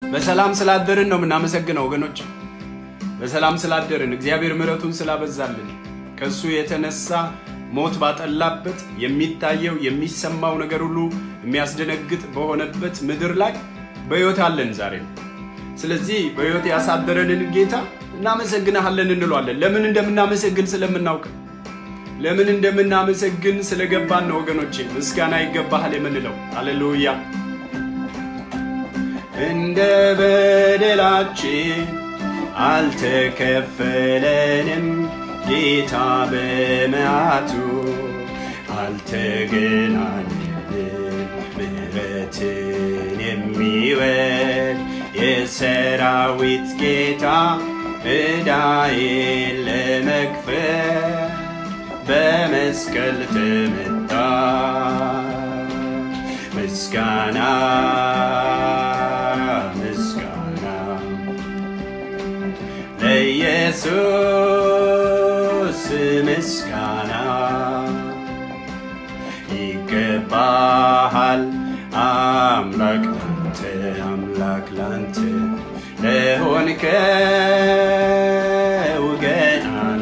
በሰላም ስላደርን ነው የምናመሰግነው ወገኖች። በሰላም ስላደርን እግዚአብሔር ምሕረቱን ስላበዛልን ከእሱ የተነሳ ሞት ባጠላበት የሚታየው የሚሰማው ነገር ሁሉ የሚያስደነግጥ በሆነበት ምድር ላይ በሕይወት አለን ዛሬ። ስለዚህ በሕይወት ያሳደረንን ጌታ እናመሰግንሃለን እንለዋለን። ለምን እንደምናመሰግን ስለምናውቅ፣ ለምን እንደምናመሰግን ስለገባን ነው ወገኖቼ። ምስጋና ይገባሃል የምንለው አሌሉያ። እንደ በደላችን አልተከፈለንም ጌታ በመዓቱ አልተገናኘንም። ምሕረትን የሚወድ የሰራዊት ጌታ ዕዳዬን ለመክፈል በመስቀል ተመታ። ምስጋና ምስጋና ለኢየሱስ ምስጋና ይገባሃል አምላክ ላንተ አምላክ ላንተ ለሆንከው ገናና።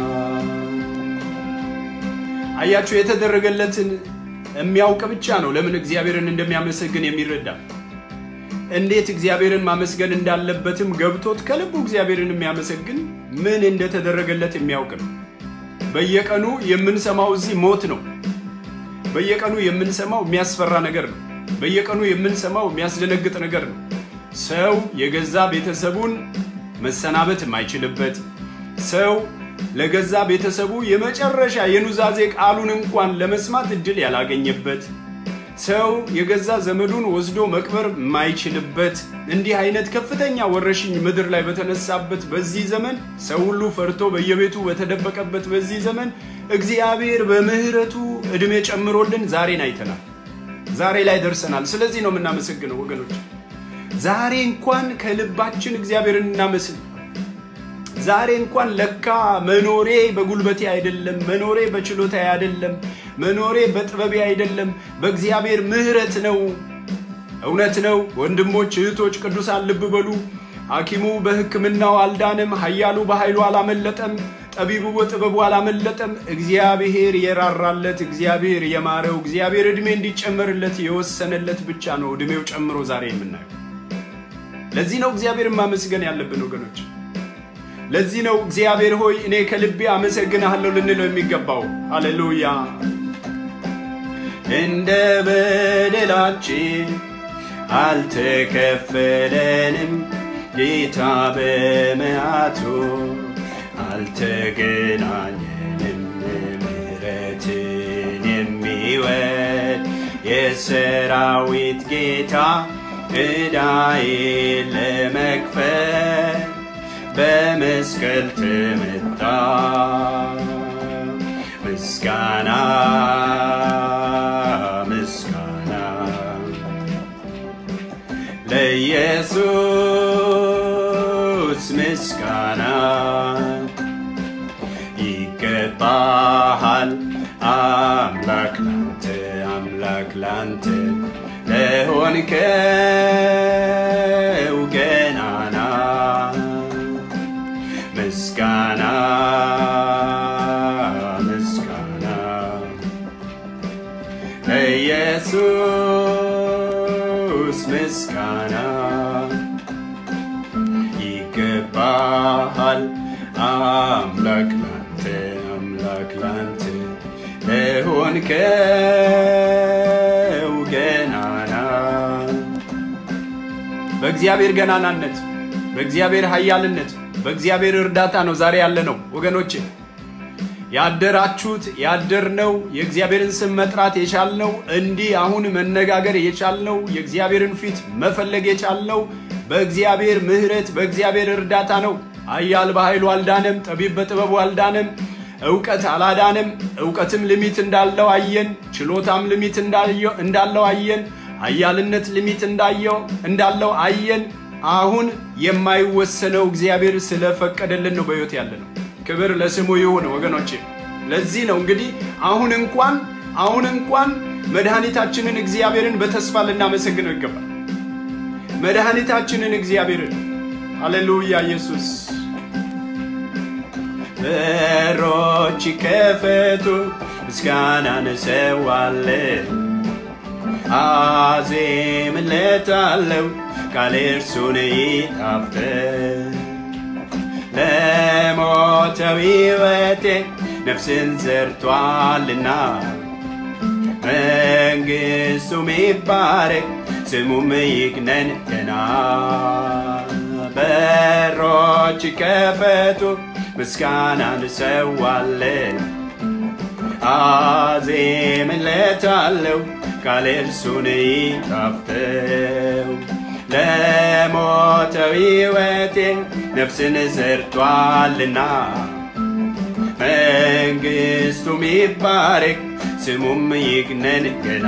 አያችሁ የተደረገለትን የሚያውቅ ብቻ ነው ለምን እግዚአብሔርን እንደሚያመሰግን የሚረዳ እንዴት እግዚአብሔርን ማመስገን እንዳለበትም ገብቶት ከልቡ እግዚአብሔርን የሚያመሰግን ምን እንደተደረገለት የሚያውቅ ነው። በየቀኑ የምንሰማው እዚህ ሞት ነው። በየቀኑ የምንሰማው የሚያስፈራ ነገር ነው። በየቀኑ የምንሰማው የሚያስደነግጥ ነገር ነው። ሰው የገዛ ቤተሰቡን መሰናበት የማይችልበት ሰው ለገዛ ቤተሰቡ የመጨረሻ የኑዛዜ ቃሉን እንኳን ለመስማት እድል ያላገኘበት ሰው የገዛ ዘመዱን ወስዶ መቅበር የማይችልበት እንዲህ አይነት ከፍተኛ ወረሽኝ ምድር ላይ በተነሳበት በዚህ ዘመን ሰው ሁሉ ፈርቶ በየቤቱ በተደበቀበት በዚህ ዘመን እግዚአብሔር በምሕረቱ ዕድሜ ጨምሮልን ዛሬን አይተናል። ዛሬ ላይ ደርሰናል። ስለዚህ ነው የምናመሰግነው ወገኖች። ዛሬ እንኳን ከልባችን እግዚአብሔርን እናመስል። ዛሬ እንኳን ለካ መኖሬ በጉልበቴ አይደለም፣ መኖሬ በችሎታዬ አይደለም፣ መኖሬ በጥበቤ አይደለም፣ በእግዚአብሔር ምሕረት ነው። እውነት ነው ወንድሞች፣ እህቶች፣ ቅዱሳን ልብ በሉ። ሐኪሙ በሕክምናው አልዳንም፣ ኃያሉ በኃይሉ አላመለጠም፣ ጠቢቡ በጥበቡ አላመለጠም። እግዚአብሔር የራራለት፣ እግዚአብሔር የማረው፣ እግዚአብሔር ዕድሜ እንዲጨመርለት የወሰነለት ብቻ ነው ዕድሜው ጨምሮ ዛሬ የምናየው። ለዚህ ነው እግዚአብሔርን ማመስገን ያለብን ወገኖች። ለዚህ ነው እግዚአብሔር ሆይ እኔ ከልቤ አመሰግንሃለሁ ልንለው የሚገባው። ሃሌሉያ። እንደ በደላችን አልተከፈለንም፣ ጌታ በመዓቱ አልተገናኘንም። ምሕረትን የሚወድ የሰራዊት ጌታ ዕዳዬን ለመክፈል በመስቀል ተመታ። ምስጋና ምስጋና ለኢየሱስ ምስጋና ይገባሃል አምላክ ላንተ አምላክ ላንተ ለሆንከው ገናና ምስጋና ምስጋና ለኢየሱስ ምስጋና ይገባሃል አምላክ ላንተ አምላክ ላንተ ለሆንከው ገናና በእግዚአብሔር ገናናነት በእግዚአብሔር ኃያልነት በእግዚአብሔር እርዳታ ነው ዛሬ ያለ ነው ወገኖች። ያደራችሁት ያደርነው የእግዚአብሔርን ስም መጥራት የቻልነው እንዲህ አሁን መነጋገር የቻልነው የእግዚአብሔርን ፊት መፈለግ የቻልነው በእግዚአብሔር ምሕረት በእግዚአብሔር እርዳታ ነው። ኃያል በኃይሉ አልዳነም፣ ጠቢብ በጥበቡ አልዳነም፣ እውቀት አላዳነም። እውቀትም ሊሚት እንዳለው አየን። ችሎታም ሊሚት እንዳለው አየን። ኃያልነት ሊሚት እንዳለው አየን። አሁን የማይወሰነው እግዚአብሔር ስለፈቀደልን ነው በሕይወት ያለ ነው። ክብር ለስሙ ይሁን ወገኖቼ። ለዚህ ነው እንግዲህ አሁን እንኳን አሁን እንኳን መድኃኒታችንን እግዚአብሔርን በተስፋ ልናመሰግነው ይገባል። መድኃኒታችንን እግዚአብሔርን። ሃሌሉያ ኢየሱስ። በሮች ይከፈቱ፣ ምስጋናን እሰዋለሁ፣ አዜምለታለሁ፣ ቃሌ እርሱን ይጣፍጥ ለሞተው ሕይወቴ ነፍስን ዘርቷልና መንግሥቱም ይባረክ ስሙም ይግነን ገና። በሮች ይከፈቱ ምስጋናን እሰዋለሁ አዜምለታለሁ ቃሌ እርሱን ይጣፍጠው ለሞተው ሕይወቴ ነፍስን ዘርቷልና መንግሥቱም ይባረክ ስሙም ይግነን ገና።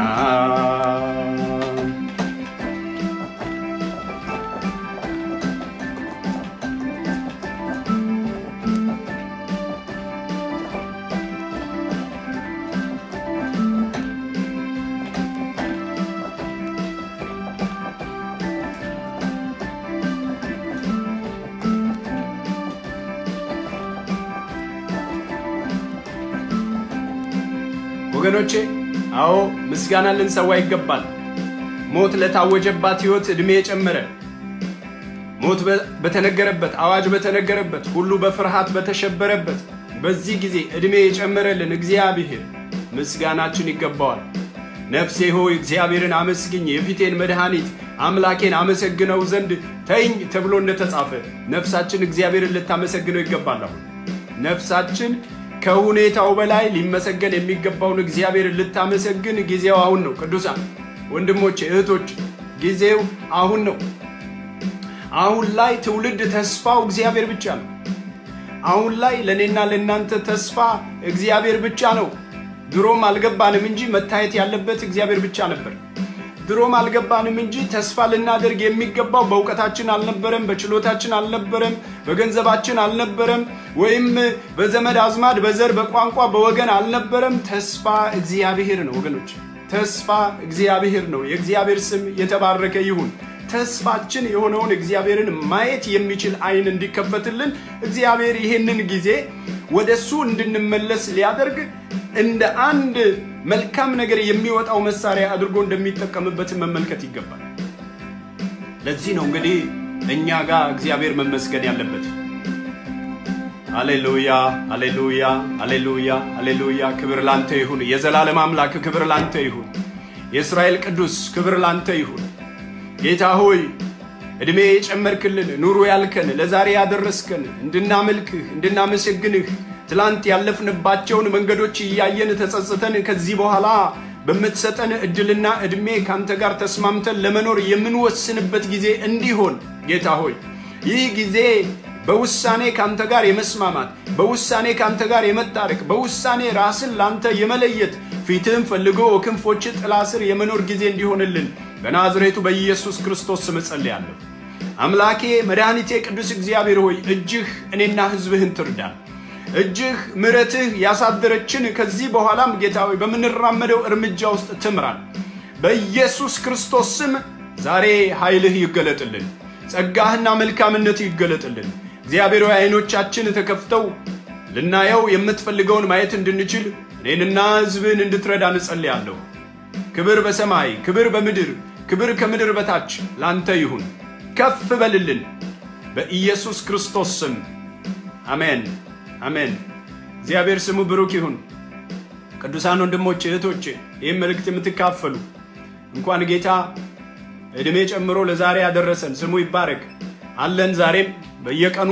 ወገኖቼ አዎ ምስጋና ልንሰዋ ይገባል። ሞት ለታወጀባት ሕይወት ዕድሜ የጨመረ ሞት በተነገረበት አዋጅ በተነገረበት ሁሉ በፍርሃት በተሸበረበት በዚህ ጊዜ ዕድሜ የጨመረልን እግዚአብሔር ምስጋናችን ይገባዋል። ነፍሴ ሆይ እግዚአብሔርን አመስግኝ፣ የፊቴን መድኃኒት አምላኬን አመሰግነው ዘንድ ተይኝ ተብሎ እንደተጻፈ ነፍሳችን እግዚአብሔርን ልታመሰግነው ይገባል። አሁን ነፍሳችን ከሁኔታው በላይ ሊመሰገን የሚገባውን እግዚአብሔርን ልታመሰግን ጊዜው አሁን ነው። ቅዱሳን ወንድሞች፣ እህቶች ጊዜው አሁን ነው። አሁን ላይ ትውልድ ተስፋው እግዚአብሔር ብቻ ነው። አሁን ላይ ለእኔና ለእናንተ ተስፋ እግዚአብሔር ብቻ ነው። ድሮም አልገባንም እንጂ መታየት ያለበት እግዚአብሔር ብቻ ነበር። ድሮም አልገባንም እንጂ ተስፋ ልናደርግ የሚገባው በእውቀታችን አልነበረም፣ በችሎታችን አልነበረም፣ በገንዘባችን አልነበረም፣ ወይም በዘመድ አዝማድ፣ በዘር፣ በቋንቋ፣ በወገን አልነበረም። ተስፋ እግዚአብሔር ነው ወገኖች፣ ተስፋ እግዚአብሔር ነው። የእግዚአብሔር ስም የተባረከ ይሁን። ተስፋችን የሆነውን እግዚአብሔርን ማየት የሚችል ዓይን እንዲከፈትልን እግዚአብሔር ይህንን ጊዜ ወደ እሱ እንድንመለስ ሊያደርግ እንደ አንድ መልካም ነገር የሚወጣው መሳሪያ አድርጎ እንደሚጠቀምበትን መመልከት ይገባል። ለዚህ ነው እንግዲህ እኛ ጋር እግዚአብሔር መመስገን ያለበት። አሌሉያ፣ አሌሉያ፣ አሌሉያ፣ አሌሉያ። ክብር ላንተ ይሁን። የዘላለም አምላክ ክብር ላንተ ይሁን። የእስራኤል ቅዱስ ክብር ላንተ ይሁን። ጌታ ሆይ ዕድሜ የጨመርክልን ኑሮ ያልከን ለዛሬ ያደረስከን እንድናመልክህ እንድናመሰግንህ ትላንት ያለፍንባቸውን መንገዶች እያየን ተጸጽተን ከዚህ በኋላ በምትሰጠን እድልና ዕድሜ ከአንተ ጋር ተስማምተን ለመኖር የምንወስንበት ጊዜ እንዲሆን ጌታ ሆይ ይህ ጊዜ በውሳኔ ከአንተ ጋር የመስማማት በውሳኔ ከአንተ ጋር የመታረቅ በውሳኔ ራስን ለአንተ የመለየት ፊትህን ፈልጎ ክንፎች ጥላ ስር የመኖር ጊዜ እንዲሆንልን በናዝሬቱ በኢየሱስ ክርስቶስ ስም ጸልያለሁ። አምላኬ መድኃኒቴ ቅዱስ እግዚአብሔር ሆይ እጅህ እኔና ሕዝብህን ትርዳን። እጅህ ምሕረትህ ያሳደረችን ከዚህ በኋላም ጌታ ሆይ በምንራመደው እርምጃ ውስጥ ትምራን። በኢየሱስ ክርስቶስ ስም ዛሬ ኃይልህ ይገለጥልን፣ ጸጋህና መልካምነትህ ይገለጥልን። እግዚአብሔር ሆይ ዓይኖቻችን ተከፍተው ልናየው የምትፈልገውን ማየት እንድንችል እኔንና ሕዝብህን እንድትረዳ እንጸልያለሁ። ክብር በሰማይ ክብር በምድር ክብር ከምድር በታች ላንተ ይሁን። ከፍ በልልን በኢየሱስ ክርስቶስ ስም አሜን፣ አሜን። እግዚአብሔር ስሙ ብሩክ ይሁን። ቅዱሳን ወንድሞች እህቶች፣ ይህም መልእክት የምትካፈሉ እንኳን ጌታ ዕድሜ ጨምሮ ለዛሬ ያደረሰን ስሙ ይባረክ። አለን ዛሬም በየቀኑ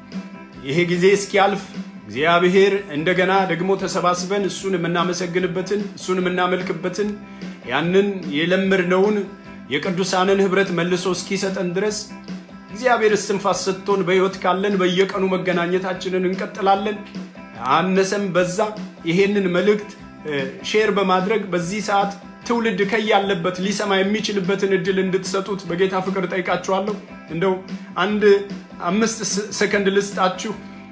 ይሄ ጊዜ እስኪያልፍ እግዚአብሔር እንደገና ደግሞ ተሰባስበን እሱን የምናመሰግንበትን እሱን የምናመልክበትን ያንን የለመድነውን የቅዱሳንን ኅብረት መልሶ እስኪሰጠን ድረስ እግዚአብሔር እስትንፋስ ሰጥቶን በሕይወት ካለን በየቀኑ መገናኘታችንን እንቀጥላለን። አነሰም በዛ ይሄንን መልእክት ሼር በማድረግ በዚህ ሰዓት ትውልድ ከያለበት ሊሰማ የሚችልበትን እድል እንድትሰጡት በጌታ ፍቅር ጠይቃችኋለሁ። እንደው አንድ አምስት ሰከንድ ልስጣችሁ።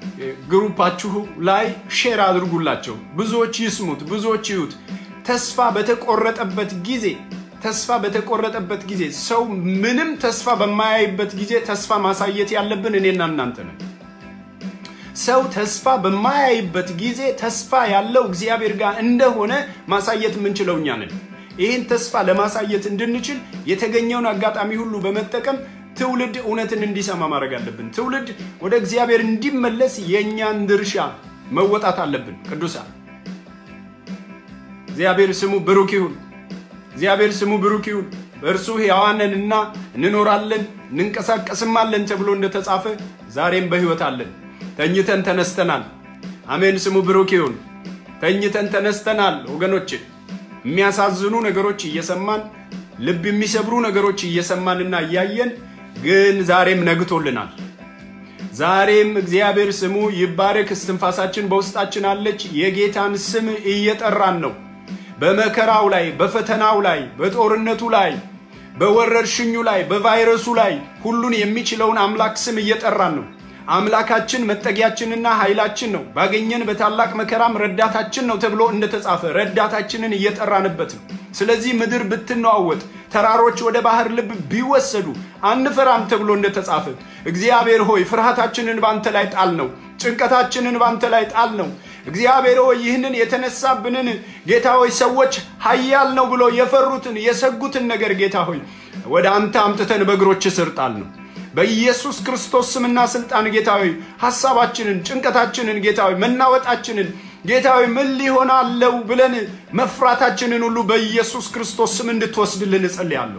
ግሩፓችሁ ላይ ሼር አድርጉላቸው። ብዙዎች ይስሙት፣ ብዙዎች ይዩት። ተስፋ በተቆረጠበት ጊዜ ተስፋ በተቆረጠበት ጊዜ፣ ሰው ምንም ተስፋ በማያይበት ጊዜ ተስፋ ማሳየት ያለብን እኔና እናንተ ነን። ሰው ተስፋ በማያይበት ጊዜ ተስፋ ያለው እግዚአብሔር ጋር እንደሆነ ማሳየት የምንችለው እኛ ነን። ይህን ተስፋ ለማሳየት እንድንችል የተገኘውን አጋጣሚ ሁሉ በመጠቀም ትውልድ እውነትን እንዲሰማ ማድረግ አለብን። ትውልድ ወደ እግዚአብሔር እንዲመለስ የእኛን ድርሻ መወጣት አለብን። ቅዱሳን እግዚአብሔር ስሙ ብሩክ ይሁን። እግዚአብሔር ስሙ ብሩክ ይሁን። በእርሱ ሕያዋንንና እንኖራለን እንንቀሳቀስማለን ተብሎ እንደተጻፈ ዛሬም በሕይወት አለን። ተኝተን ተነስተናል። አሜን። ስሙ ብሩክ ይሁን። ተኝተን ተነስተናል ወገኖች። የሚያሳዝኑ ነገሮች እየሰማን ልብ የሚሰብሩ ነገሮች እየሰማንና እያየን ግን ዛሬም ነግቶልናል። ዛሬም እግዚአብሔር ስሙ ይባረክ። እስትንፋሳችን በውስጣችን አለች። የጌታን ስም እየጠራን ነው። በመከራው ላይ፣ በፈተናው ላይ፣ በጦርነቱ ላይ፣ በወረርሽኙ ላይ፣ በቫይረሱ ላይ ሁሉን የሚችለውን አምላክ ስም እየጠራን ነው። አምላካችን መጠጊያችንና ኃይላችን ነው፣ ባገኘን በታላቅ መከራም ረዳታችን ነው ተብሎ እንደተጻፈ ረዳታችንን እየጠራንበት ነው። ስለዚህ ምድር ብትነዋወጥ፣ ተራሮች ወደ ባህር ልብ ቢወሰዱ አንፈራም ተብሎ እንደተጻፈ እግዚአብሔር ሆይ ፍርሃታችንን ባንተ ላይ ጣል ነው፣ ጭንቀታችንን ባንተ ላይ ጣል ነው። እግዚአብሔር ሆይ ይህንን የተነሳብንን ጌታ ሆይ ሰዎች ኃያል ነው ብሎ የፈሩትን የሰጉትን ነገር ጌታ ሆይ ወደ አንተ አምጥተን በእግሮች ስር ጣል ነው። በኢየሱስ ክርስቶስ ስምና ስልጣን ጌታዊ ሐሳባችንን፣ ጭንቀታችንን ጌታዊ መናወጣችንን ጌታዊ ምን ሊሆናለው ብለን መፍራታችንን ሁሉ በኢየሱስ ክርስቶስ ስም እንድትወስድልን እጸልያለሁ።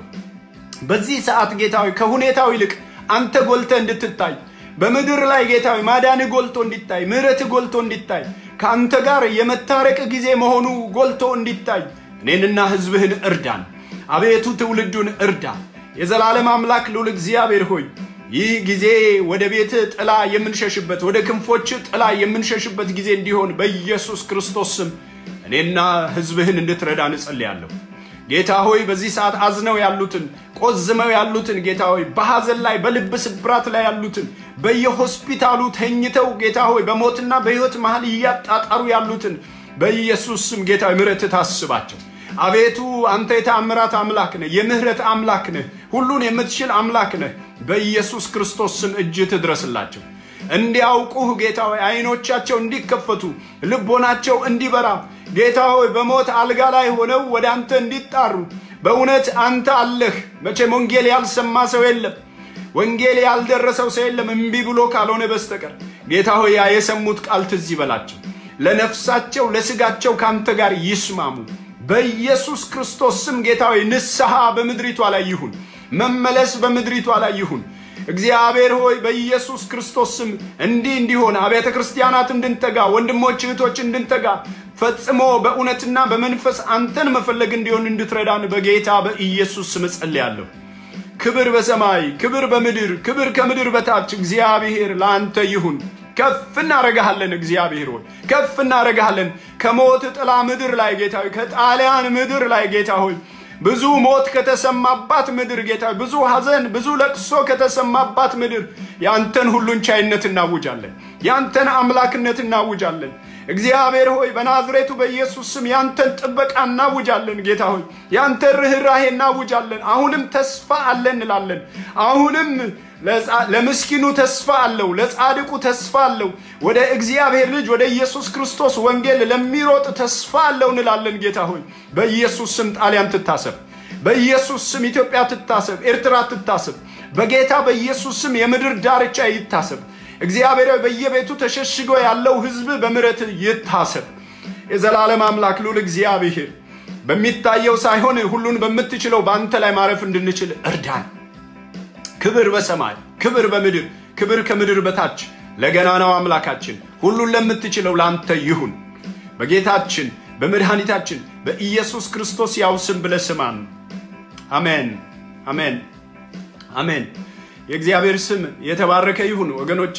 በዚህ ሰዓት ጌታዊ ከሁኔታው ይልቅ አንተ ጎልተ እንድትታይ በምድር ላይ ጌታዊ ማዳን ጎልቶ እንዲታይ፣ ምሕረት ጎልቶ እንዲታይ፣ ከአንተ ጋር የመታረቅ ጊዜ መሆኑ ጎልቶ እንዲታይ እኔንና ሕዝብህን እርዳን። አቤቱ ትውልዱን እርዳ። የዘላለም አምላክ ልዑል እግዚአብሔር ሆይ ይህ ጊዜ ወደ ቤት ጥላ የምንሸሽበት ወደ ክንፎች ጥላ የምንሸሽበት ጊዜ እንዲሆን በኢየሱስ ክርስቶስ ስም እኔና ሕዝብህን እንድትረዳን እጸልያለሁ። ጌታ ሆይ በዚህ ሰዓት አዝነው ያሉትን ቆዝመው ያሉትን ጌታ ሆይ በሐዘን ላይ በልብ ስብራት ላይ ያሉትን በየሆስፒታሉ ተኝተው ጌታ ሆይ በሞትና በሕይወት መሃል እያጣጣሩ ያሉትን በኢየሱስ ስም ጌታ ሆይ ምሕረትህ ታስባቸው። አቤቱ አንተ የተአምራት አምላክ ነህ፣ የምህረት አምላክ ነህ፣ ሁሉን የምትችል አምላክ ነህ። በኢየሱስ ክርስቶስ ስም እጅህ ትድረስላቸው። እንዲያውቁህ ጌታ ሆይ አይኖቻቸው እንዲከፈቱ ልቦናቸው እንዲበራ ጌታ ሆይ በሞት አልጋ ላይ ሆነው ወደ አንተ እንዲጣሩ በእውነት አንተ አለህ። መቼም ወንጌል ያልሰማ ሰው የለም፣ ወንጌል ያልደረሰው ሰው የለም እምቢ ብሎ ካልሆነ በስተቀር ጌታ ሆይ ያ የሰሙት ቃል ትዝ ይበላቸው፣ ለነፍሳቸው ለስጋቸው ከአንተ ጋር ይስማሙ። በኢየሱስ ክርስቶስ ስም ጌታ ሆይ ንስሐ በምድሪቷ ላይ ይሁን፣ መመለስ በምድሪቷ ላይ ይሁን። እግዚአብሔር ሆይ በኢየሱስ ክርስቶስ ስም እንዲህ እንዲሆን አብያተ ክርስቲያናት እንድንተጋ፣ ወንድሞች እህቶች እንድንተጋ ፈጽሞ በእውነትና በመንፈስ አንተን መፈለግ እንዲሆን እንድትረዳን በጌታ በኢየሱስ ስም እጸልያለሁ። ክብር በሰማይ ክብር በምድር ክብር ከምድር በታች እግዚአብሔር ለአንተ ይሁን። ከፍ እናረጋሃለን። እግዚአብሔር ሆይ ከፍ እናረጋሃለን። ከሞት ጥላ ምድር ላይ ጌታ ሆይ ከጣሊያን ምድር ላይ ጌታ ሆይ ብዙ ሞት ከተሰማባት ምድር ጌታ ሆይ ብዙ ሐዘን ብዙ ለቅሶ ከተሰማባት ምድር ያንተን ሁሉን ቻይነት እናውጃለን። ያንተን አምላክነት እናውጃለን። እግዚአብሔር ሆይ በናዝሬቱ በኢየሱስ ስም ያንተን ጥበቃ እናውጃለን። ጌታ ሆይ ያንተን ርኅራሄ እናውጃለን። አሁንም ተስፋ አለን እንላለን። አሁንም ለምስኪኑ ተስፋ አለው፣ ለጻድቁ ተስፋ አለው። ወደ እግዚአብሔር ልጅ ወደ ኢየሱስ ክርስቶስ ወንጌል ለሚሮጥ ተስፋ አለው እንላለን። ጌታ ሆይ በኢየሱስ ስም ጣሊያን ትታሰብ፣ በኢየሱስ ስም ኢትዮጵያ ትታሰብ፣ ኤርትራ ትታሰብ። በጌታ በኢየሱስ ስም የምድር ዳርቻ ይታሰብ። እግዚአብሔር በየቤቱ ተሸሽጎ ያለው ሕዝብ በምሕረት ይታሰብ። የዘላለም አምላክ ልዑል እግዚአብሔር በሚታየው ሳይሆን ሁሉን በምትችለው በአንተ ላይ ማረፍ እንድንችል እርዳን። ክብር በሰማይ ክብር በምድር ክብር ከምድር በታች ለገናናው አምላካችን ሁሉን ለምትችለው ለአንተ ይሁን። በጌታችን በመድኃኒታችን በኢየሱስ ክርስቶስ ያው ስም ብለህ ስማን። አሜን፣ አሜን፣ አሜን። የእግዚአብሔር ስም የተባረከ ይሁን። ወገኖቼ፣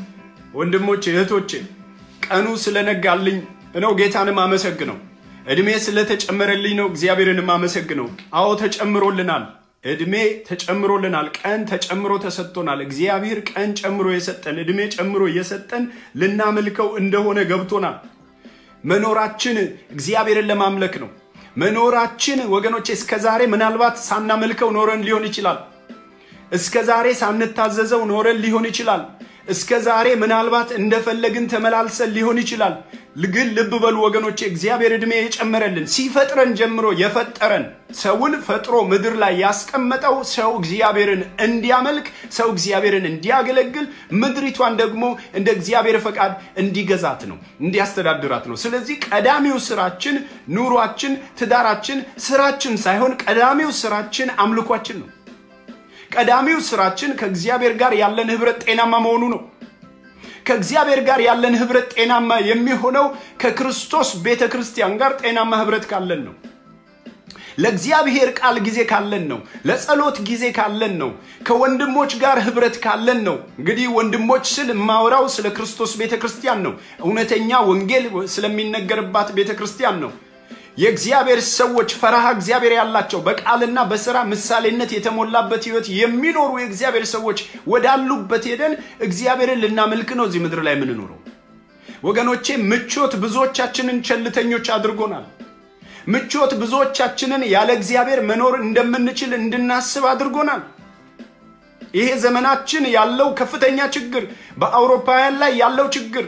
ወንድሞቼ፣ እህቶቼ ቀኑ ስለነጋልኝ ነው ጌታንም አመሰግነው። ዕድሜ ስለተጨመረልኝ ነው እግዚአብሔርንም አመሰግነው። አዎ ተጨምሮልናል። ዕድሜ ተጨምሮልናል። ቀን ተጨምሮ ተሰጥቶናል። እግዚአብሔር ቀን ጨምሮ የሰጠን ዕድሜ ጨምሮ የሰጠን ልናመልከው እንደሆነ ገብቶናል። መኖራችን እግዚአብሔርን ለማምለክ ነው። መኖራችን ወገኖቼ እስከ ዛሬ ምናልባት ሳናመልከው ኖረን ሊሆን ይችላል። እስከ ዛሬ ሳንታዘዘው ኖረን ሊሆን ይችላል። እስከ ዛሬ ምናልባት እንደፈለግን ተመላልሰን ሊሆን ይችላል። ግን ልብ በሉ ወገኖቼ፣ እግዚአብሔር ዕድሜ የጨመረልን ሲፈጥረን ጀምሮ የፈጠረን ሰውን ፈጥሮ ምድር ላይ ያስቀመጠው ሰው እግዚአብሔርን እንዲያመልክ፣ ሰው እግዚአብሔርን እንዲያገለግል፣ ምድሪቷን ደግሞ እንደ እግዚአብሔር ፈቃድ እንዲገዛት ነው፣ እንዲያስተዳድራት ነው። ስለዚህ ቀዳሚው ስራችን ኑሯችን፣ ትዳራችን፣ ስራችን ሳይሆን ቀዳሚው ስራችን አምልኳችን ነው። ቀዳሚው ስራችን ከእግዚአብሔር ጋር ያለን ህብረት ጤናማ መሆኑ ነው። ከእግዚአብሔር ጋር ያለን ህብረት ጤናማ የሚሆነው ከክርስቶስ ቤተ ክርስቲያን ጋር ጤናማ ህብረት ካለን ነው። ለእግዚአብሔር ቃል ጊዜ ካለን ነው። ለጸሎት ጊዜ ካለን ነው። ከወንድሞች ጋር ህብረት ካለን ነው። እንግዲህ ወንድሞች ስል የማወራው ስለ ክርስቶስ ቤተ ክርስቲያን ነው። እውነተኛ ወንጌል ስለሚነገርባት ቤተ ክርስቲያን ነው። የእግዚአብሔር ሰዎች ፈራሃ እግዚአብሔር ያላቸው በቃልና በስራ ምሳሌነት የተሞላበት ህይወት የሚኖሩ የእግዚአብሔር ሰዎች ወዳሉበት ሄደን እግዚአብሔርን ልናመልክ ነው እዚህ ምድር ላይ የምንኖረው። ወገኖቼ ምቾት ብዙዎቻችንን ቸልተኞች አድርጎናል። ምቾት ብዙዎቻችንን ያለ እግዚአብሔር መኖር እንደምንችል እንድናስብ አድርጎናል። ይሄ ዘመናችን ያለው ከፍተኛ ችግር፣ በአውሮፓውያን ላይ ያለው ችግር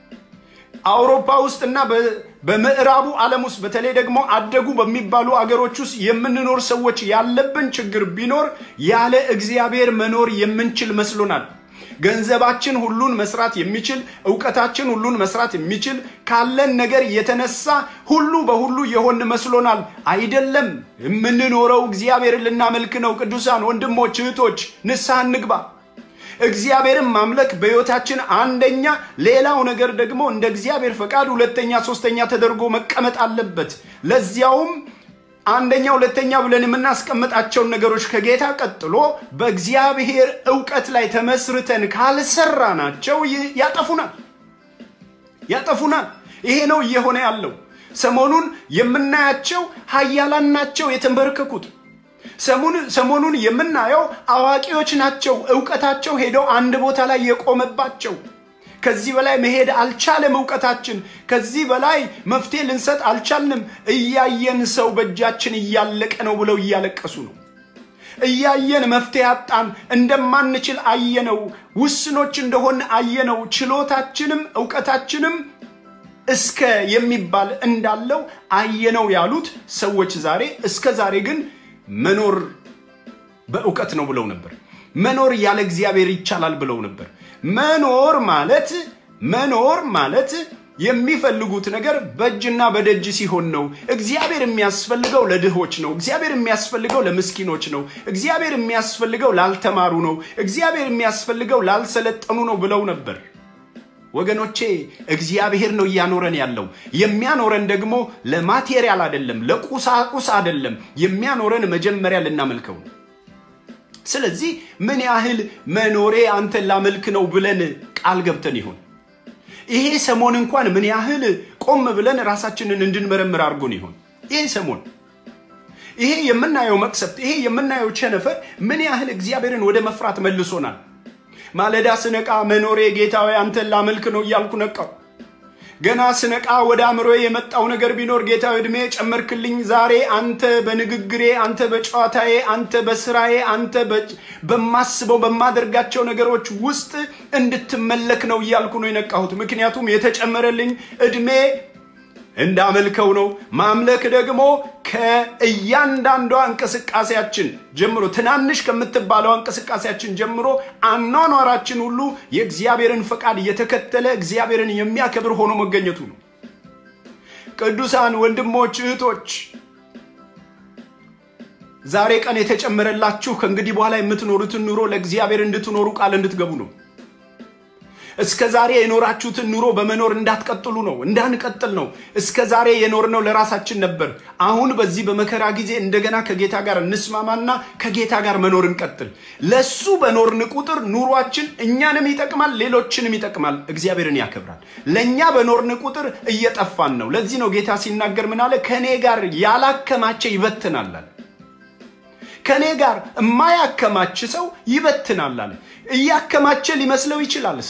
አውሮፓ ውስጥና በምዕራቡ ዓለም ውስጥ በተለይ ደግሞ አደጉ በሚባሉ አገሮች ውስጥ የምንኖር ሰዎች ያለብን ችግር ቢኖር ያለ እግዚአብሔር መኖር የምንችል መስሎናል። ገንዘባችን ሁሉን መስራት የሚችል እውቀታችን ሁሉን መስራት የሚችል ካለን ነገር የተነሳ ሁሉ በሁሉ የሆን መስሎናል። አይደለም። የምንኖረው እግዚአብሔርን ልናመልክ ነው። ቅዱሳን ወንድሞች እህቶች፣ ንስሐ እንግባ። እግዚአብሔርን ማምለክ በሕይወታችን አንደኛ፣ ሌላው ነገር ደግሞ እንደ እግዚአብሔር ፈቃድ ሁለተኛ፣ ሶስተኛ ተደርጎ መቀመጥ አለበት። ለዚያውም አንደኛ፣ ሁለተኛ ብለን የምናስቀምጣቸውን ነገሮች ከጌታ ቀጥሎ በእግዚአብሔር እውቀት ላይ ተመስርተን ካልሰራናቸው ያጠፉናል ያጠፉናል። ይሄ ነው እየሆነ ያለው። ሰሞኑን የምናያቸው ሀያላን ናቸው የተንበረከኩት። ሰሞኑን የምናየው አዋቂዎች ናቸው። እውቀታቸው ሄደው አንድ ቦታ ላይ የቆመባቸው። ከዚህ በላይ መሄድ አልቻለም እውቀታችን። ከዚህ በላይ መፍትሄ ልንሰጥ አልቻልንም። እያየን ሰው በእጃችን እያለቀ ነው ብለው እያለቀሱ ነው። እያየን መፍትሄ አጣን፣ እንደማንችል አየነው፣ ውስኖች እንደሆን አየነው። ችሎታችንም እውቀታችንም እስከ የሚባል እንዳለው አየነው ያሉት ሰዎች ዛሬ እስከ ዛሬ ግን መኖር በእውቀት ነው ብለው ነበር። መኖር ያለ እግዚአብሔር ይቻላል ብለው ነበር። መኖር ማለት መኖር ማለት የሚፈልጉት ነገር በእጅና በደጅ ሲሆን ነው። እግዚአብሔር የሚያስፈልገው ለድሆች ነው። እግዚአብሔር የሚያስፈልገው ለምስኪኖች ነው። እግዚአብሔር የሚያስፈልገው ላልተማሩ ነው። እግዚአብሔር የሚያስፈልገው ላልሰለጠኑ ነው ብለው ነበር። ወገኖቼ እግዚአብሔር ነው እያኖረን ያለው። የሚያኖረን ደግሞ ለማቴሪያል አይደለም፣ ለቁሳቁስ አይደለም። የሚያኖረን መጀመሪያ ልናመልከው ነው። ስለዚህ ምን ያህል መኖሬ አንተን ላመልክ ነው ብለን ቃል ገብተን ይሆን? ይሄ ሰሞን እንኳን ምን ያህል ቆም ብለን ራሳችንን እንድንመረምር አድርጎን ይሆን? ይሄ ሰሞን ይሄ የምናየው መቅሰፍት፣ ይሄ የምናየው ቸነፈር ምን ያህል እግዚአብሔርን ወደ መፍራት መልሶናል? ማለዳ ስነቃ መኖሬ ጌታዊ አንተን ላመልክ ነው እያልኩ ነቃው። ገና ስነቃ ወደ አእምሮ የመጣው ነገር ቢኖር ጌታዊ ዕድሜ ጨመርክልኝ። ዛሬ አንተ በንግግሬ፣ አንተ በጨዋታዬ፣ አንተ በስራዬ፣ አንተ በማስበው በማደርጋቸው ነገሮች ውስጥ እንድትመለክ ነው እያልኩ ነው የነቃሁት። ምክንያቱም የተጨመረልኝ ዕድሜ እንዳመልከው ነው። ማምለክ ደግሞ ከእያንዳንዷ እንቅስቃሴያችን ጀምሮ ትናንሽ ከምትባለው እንቅስቃሴያችን ጀምሮ አኗኗራችን ሁሉ የእግዚአብሔርን ፈቃድ እየተከተለ እግዚአብሔርን የሚያከብር ሆኖ መገኘቱ ነው። ቅዱሳን ወንድሞች፣ እህቶች ዛሬ ቀን የተጨመረላችሁ ከእንግዲህ በኋላ የምትኖሩትን ኑሮ ለእግዚአብሔር እንድትኖሩ ቃል እንድትገቡ ነው። እስከ ዛሬ የኖራችሁትን ኑሮ በመኖር እንዳትቀጥሉ ነው፣ እንዳንቀጥል ነው። እስከ ዛሬ የኖርነው ለራሳችን ነበር። አሁን በዚህ በመከራ ጊዜ እንደገና ከጌታ ጋር እንስማማና ከጌታ ጋር መኖር እንቀጥል። ለሱ በኖርን ቁጥር ኑሯችን እኛንም ይጠቅማል፣ ሌሎችንም ይጠቅማል፣ እግዚአብሔርን ያከብራል። ለእኛ በኖርን ቁጥር እየጠፋን ነው። ለዚህ ነው ጌታ ሲናገር ምን አለ? ከእኔ ጋር ያላከማቸ ይበትናል አለ። ከእኔ ጋር የማያከማች ሰው ይበትናል አለ። እያከማቸ ሊመስለው ይችላል ሰው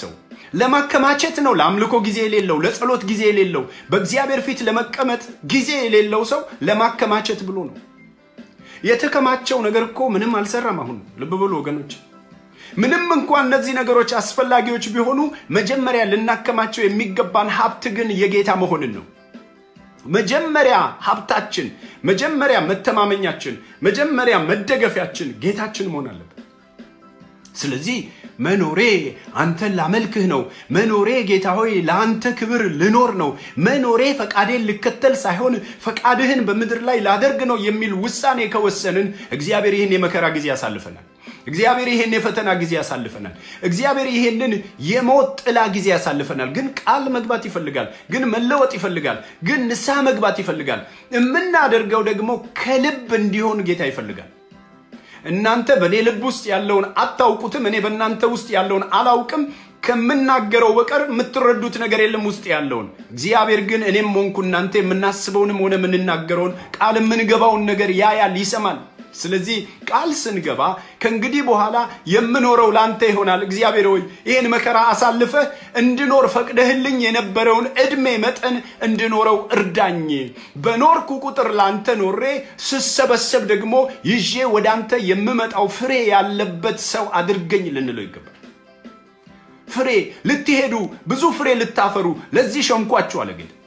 ለማከማቸት ነው። ለአምልኮ ጊዜ የሌለው፣ ለጸሎት ጊዜ የሌለው፣ በእግዚአብሔር ፊት ለመቀመጥ ጊዜ የሌለው ሰው ለማከማቸት ብሎ ነው። የተከማቸው ነገር እኮ ምንም አልሰራም። አሁን ልብ ብሎ ወገኖች፣ ምንም እንኳን እነዚህ ነገሮች አስፈላጊዎች ቢሆኑ መጀመሪያ ልናከማቸው የሚገባን ሀብት ግን የጌታ መሆንን ነው። መጀመሪያ ሀብታችን፣ መጀመሪያ መተማመኛችን፣ መጀመሪያ መደገፊያችን ጌታችን መሆን አለበት። ስለዚህ መኖሬ አንተን ላመልክህ ነው። መኖሬ ጌታ ሆይ ለአንተ ክብር ልኖር ነው። መኖሬ ፈቃዴን ልከተል ሳይሆን ፈቃድህን በምድር ላይ ላደርግ ነው የሚል ውሳኔ ከወሰንን እግዚአብሔር ይህን የመከራ ጊዜ ያሳልፈናል። እግዚአብሔር ይህን የፈተና ጊዜ ያሳልፈናል። እግዚአብሔር ይህንን የሞት ጥላ ጊዜ ያሳልፈናል። ግን ቃል መግባት ይፈልጋል። ግን መለወጥ ይፈልጋል። ግን ንስሐ መግባት ይፈልጋል። የምናደርገው ደግሞ ከልብ እንዲሆን ጌታ ይፈልጋል። እናንተ በእኔ ልብ ውስጥ ያለውን አታውቁትም፣ እኔ በእናንተ ውስጥ ያለውን አላውቅም። ከምናገረው በቀር የምትረዱት ነገር የለም ውስጥ ያለውን። እግዚአብሔር ግን እኔም ሆንኩ እናንተ የምናስበውንም ሆነ የምንናገረውን ቃል የምንገባውን ነገር ያያል፣ ይሰማል። ስለዚህ ቃል ስንገባ ከእንግዲህ በኋላ የምኖረው ለአንተ ይሆናል። እግዚአብሔር ሆይ ይህን መከራ አሳልፈህ እንድኖር ፈቅደህልኝ የነበረውን ዕድሜ መጠን እንድኖረው እርዳኝ። በኖርኩ ቁጥር ለአንተ ኖሬ ስሰበሰብ ደግሞ ይዤ ወደ አንተ የምመጣው ፍሬ ያለበት ሰው አድርገኝ ልንለው ይገባል። ፍሬ ልትሄዱ ብዙ ፍሬ ልታፈሩ ለዚህ ሸንኳችሁ አለ ጌታ።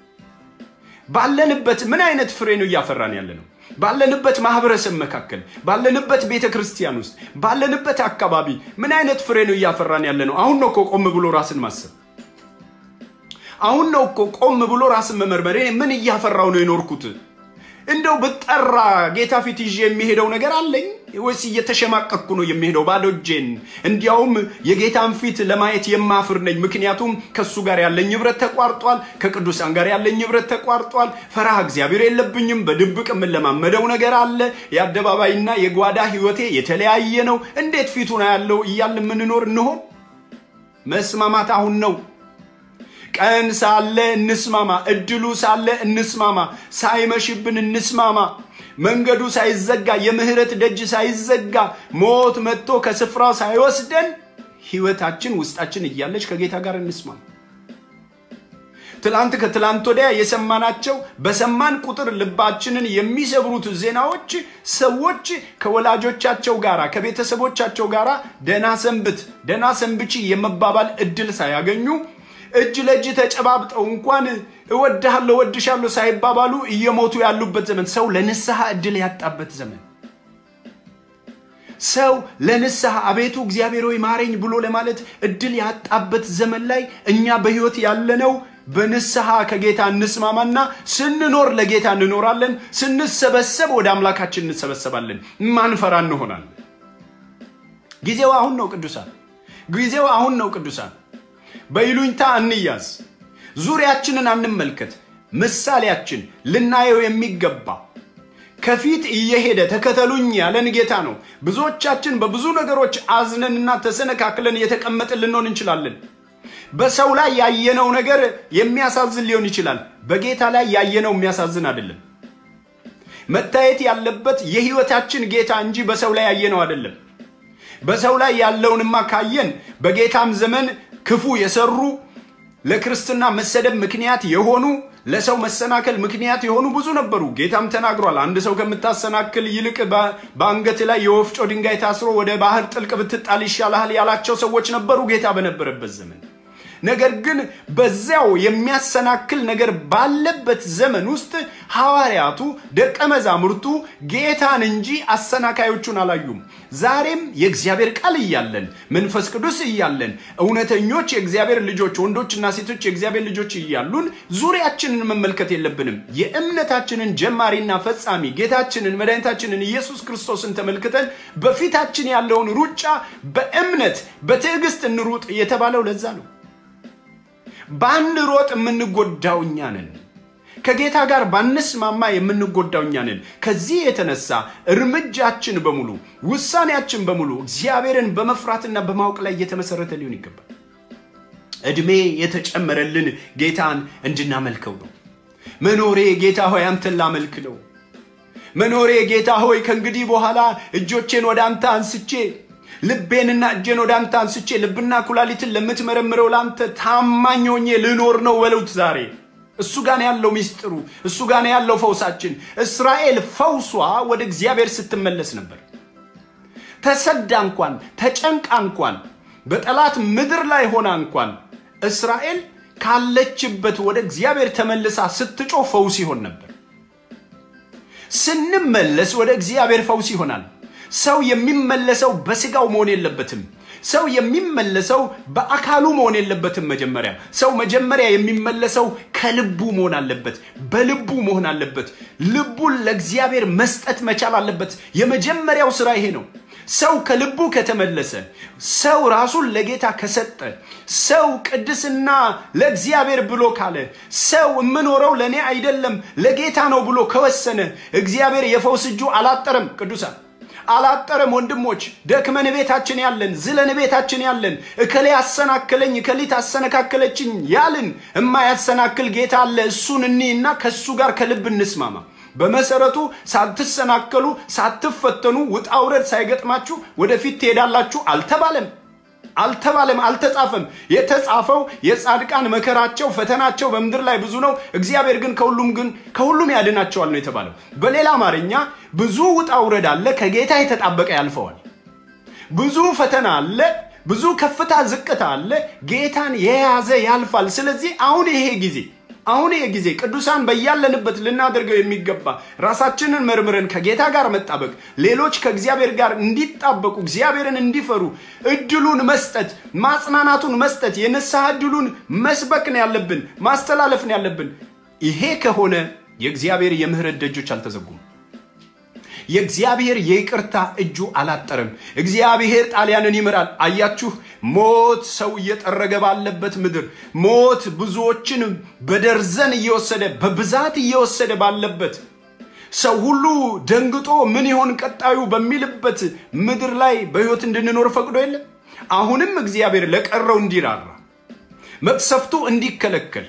ባለንበት ምን አይነት ፍሬ ነው እያፈራን ያለ ነው? ባለንበት ማህበረሰብ መካከል ባለንበት ቤተ ክርስቲያን ውስጥ ባለንበት አካባቢ ምን አይነት ፍሬ ነው እያፈራን ያለ ነው? አሁን ነው እኮ ቆም ብሎ ራስን ማሰብ። አሁን ነው እኮ ቆም ብሎ ራስን መመርመር። እኔ ምን እያፈራው ነው የኖርኩት? እንደው ብጠራ ጌታ ፊት ይዤ የሚሄደው ነገር አለኝ ወይስ እየተሸማቀቅኩ ነው የሚሄደው ባዶ እጄን? እንዲያውም የጌታን ፊት ለማየት የማፍር ነኝ። ምክንያቱም ከእሱ ጋር ያለኝ ህብረት ተቋርጧል። ከቅዱሳን ጋር ያለኝ ህብረት ተቋርጧል። ፈራህ እግዚአብሔር የለብኝም። በድብቅ የምንለማመደው ነገር አለ። የአደባባይና የጓዳ ህይወቴ የተለያየ ነው። እንዴት ፊቱን ያለው እያል የምንኖር እንሆን? መስማማት አሁን ነው። ቀን ሳለ እንስማማ፣ እድሉ ሳለ እንስማማ፣ ሳይመሽብን እንስማማ። መንገዱ ሳይዘጋ የምህረት ደጅ ሳይዘጋ ሞት መጥቶ ከስፍራው ሳይወስደን ህይወታችን ውስጣችን እያለች ከጌታ ጋር እንስማማ። ትላንት ከትላንት ወዲያ የሰማናቸው በሰማን ቁጥር ልባችንን የሚሰብሩት ዜናዎች ሰዎች ከወላጆቻቸው ጋር ከቤተሰቦቻቸው ጋር ደህና ሰንብት፣ ደህና ሰንብቺ የመባባል እድል ሳያገኙ እጅ ለእጅ ተጨባብጠው እንኳን እወድሃለሁ እወድሻለሁ ሳይባባሉ እየሞቱ ያሉበት ዘመን፣ ሰው ለንስሐ እድል ያጣበት ዘመን፣ ሰው ለንስሐ አቤቱ እግዚአብሔር ሆይ ማረኝ ብሎ ለማለት እድል ያጣበት ዘመን ላይ እኛ በህይወት ያለነው በንስሐ ከጌታ እንስማማና ስንኖር ለጌታ እንኖራለን፣ ስንሰበሰብ ወደ አምላካችን እንሰበሰባለን፣ ማንፈራ እንሆናለን። ጊዜው አሁን ነው ቅዱሳን፣ ጊዜው አሁን ነው ቅዱሳን። በይሉኝታ እንያዝ። ዙሪያችንን አንመልከት። ምሳሌያችን ልናየው የሚገባ ከፊት እየሄደ ተከተሉኝ ያለን ጌታ ነው። ብዙዎቻችን በብዙ ነገሮች አዝነንና ተሰነካክለን እየተቀመጥን ልንሆን እንችላለን። በሰው ላይ ያየነው ነገር የሚያሳዝን ሊሆን ይችላል። በጌታ ላይ ያየነው የሚያሳዝን አይደለም። መታየት ያለበት የህይወታችን ጌታ እንጂ በሰው ላይ ያየነው አይደለም። በሰው ላይ ያለውንማ ካየን በጌታም ዘመን ክፉ የሰሩ ለክርስትና መሰደብ ምክንያት የሆኑ ለሰው መሰናከል ምክንያት የሆኑ ብዙ ነበሩ። ጌታም ተናግሯል። አንድ ሰው ከምታሰናክል ይልቅ በአንገት ላይ የወፍጮ ድንጋይ ታስሮ ወደ ባህር ጥልቅ ብትጣል ይሻልሃል ያላቸው ሰዎች ነበሩ ጌታ በነበረበት ዘመን። ነገር ግን በዚያው የሚያሰናክል ነገር ባለበት ዘመን ውስጥ ሐዋርያቱ ደቀ መዛሙርቱ ጌታን እንጂ አሰናካዮቹን አላዩም። ዛሬም የእግዚአብሔር ቃል እያለን መንፈስ ቅዱስ እያለን እውነተኞች የእግዚአብሔር ልጆች ወንዶችና ሴቶች የእግዚአብሔር ልጆች እያሉን ዙሪያችንን መመልከት የለብንም። የእምነታችንን ጀማሪና ፈጻሚ ጌታችንን መድኃኒታችንን ኢየሱስ ክርስቶስን ተመልክተን በፊታችን ያለውን ሩጫ በእምነት በትዕግስት እንሩጥ የተባለው ለዛ ነው። ባንሮጥ የምንጎዳው እኛ ነን። ከጌታ ጋር ባንስማማ የምንጎዳው እኛ ነን። ከዚህ የተነሳ እርምጃችን በሙሉ ውሳኔያችን በሙሉ እግዚአብሔርን በመፍራትና በማወቅ ላይ እየተመሰረተ ሊሆን ይገባል። ዕድሜ የተጨመረልን ጌታን እንድናመልከው ነው። መኖሬ ጌታ ሆይ አንተን ላመልክ ነው። መኖሬ ጌታ ሆይ ከእንግዲህ በኋላ እጆቼን ወደ አንተ አንስቼ ልቤንና እጄን ወደ አንተ አንስቼ ልብና ኩላሊትን ለምትመረምረው ለአንተ ታማኝ ሆኜ ልኖር ነው በሉት ዛሬ። እሱ ጋር ነው ያለው ሚስጥሩ፣ እሱ ጋር ነው ያለው ፈውሳችን። እስራኤል ፈውሷ ወደ እግዚአብሔር ስትመለስ ነበር። ተሰዳ እንኳን ተጨንቃ እንኳን በጠላት ምድር ላይ ሆና እንኳን እስራኤል ካለችበት ወደ እግዚአብሔር ተመልሳ ስትጮህ ፈውስ ይሆን ነበር። ስንመለስ ወደ እግዚአብሔር ፈውስ ይሆናል። ሰው የሚመለሰው በስጋው መሆን የለበትም። ሰው የሚመለሰው በአካሉ መሆን የለበትም። መጀመሪያ ሰው መጀመሪያ የሚመለሰው ከልቡ መሆን አለበት፣ በልቡ መሆን አለበት። ልቡን ለእግዚአብሔር መስጠት መቻል አለበት። የመጀመሪያው ስራ ይሄ ነው። ሰው ከልቡ ከተመለሰ፣ ሰው ራሱን ለጌታ ከሰጠ፣ ሰው ቅድስና ለእግዚአብሔር ብሎ ካለ፣ ሰው የምኖረው ለእኔ አይደለም ለጌታ ነው ብሎ ከወሰነ እግዚአብሔር የፈውስ እጁ አላጠረም። ቅዱሳን አላጠረም። ወንድሞች ደክመን ቤታችን ያለን ዝለን ቤታችን ያለን እከሌ አሰናከለኝ እከሊት አሰነካከለችኝ ያልን የማያሰናክል ጌታ አለ። እሱን እኒና ከእሱ ጋር ከልብ እንስማማ። በመሰረቱ ሳትሰናከሉ ሳትፈተኑ ውጣ ውረድ ሳይገጥማችሁ ወደፊት ትሄዳላችሁ አልተባለም አልተባለም አልተጻፈም። የተጻፈው የጻድቃን መከራቸው ፈተናቸው በምድር ላይ ብዙ ነው፣ እግዚአብሔር ግን ከሁሉም ግን ከሁሉም ያድናቸዋል ነው የተባለው። በሌላ አማርኛ ብዙ ውጣ ውረድ አለ፣ ከጌታ የተጣበቀ ያልፈዋል። ብዙ ፈተና አለ፣ ብዙ ከፍታ ዝቅታ አለ፣ ጌታን የያዘ ያልፋል። ስለዚህ አሁን ይሄ ጊዜ አሁን ይሄ ጊዜ ቅዱሳን በያለንበት ልናደርገው የሚገባ ራሳችንን መርምረን ከጌታ ጋር መጣበቅ፣ ሌሎች ከእግዚአብሔር ጋር እንዲጣበቁ እግዚአብሔርን እንዲፈሩ እድሉን መስጠት፣ ማጽናናቱን መስጠት፣ የንስሐ እድሉን መስበክ ነው ያለብን፣ ማስተላለፍ ነው ያለብን። ይሄ ከሆነ የእግዚአብሔር የምህረት ደጆች አልተዘጉም። የእግዚአብሔር የይቅርታ እጁ አላጠረም። እግዚአብሔር ጣሊያንን ይምራል። አያችሁ፣ ሞት ሰው እየጠረገ ባለበት ምድር ሞት ብዙዎችን በደርዘን እየወሰደ በብዛት እየወሰደ ባለበት ሰው ሁሉ ደንግጦ ምን ይሆን ቀጣዩ በሚልበት ምድር ላይ በሕይወት እንድንኖር ፈቅዶ የለም። አሁንም እግዚአብሔር ለቀረው እንዲራራ መቅሰፍቱ እንዲከለከል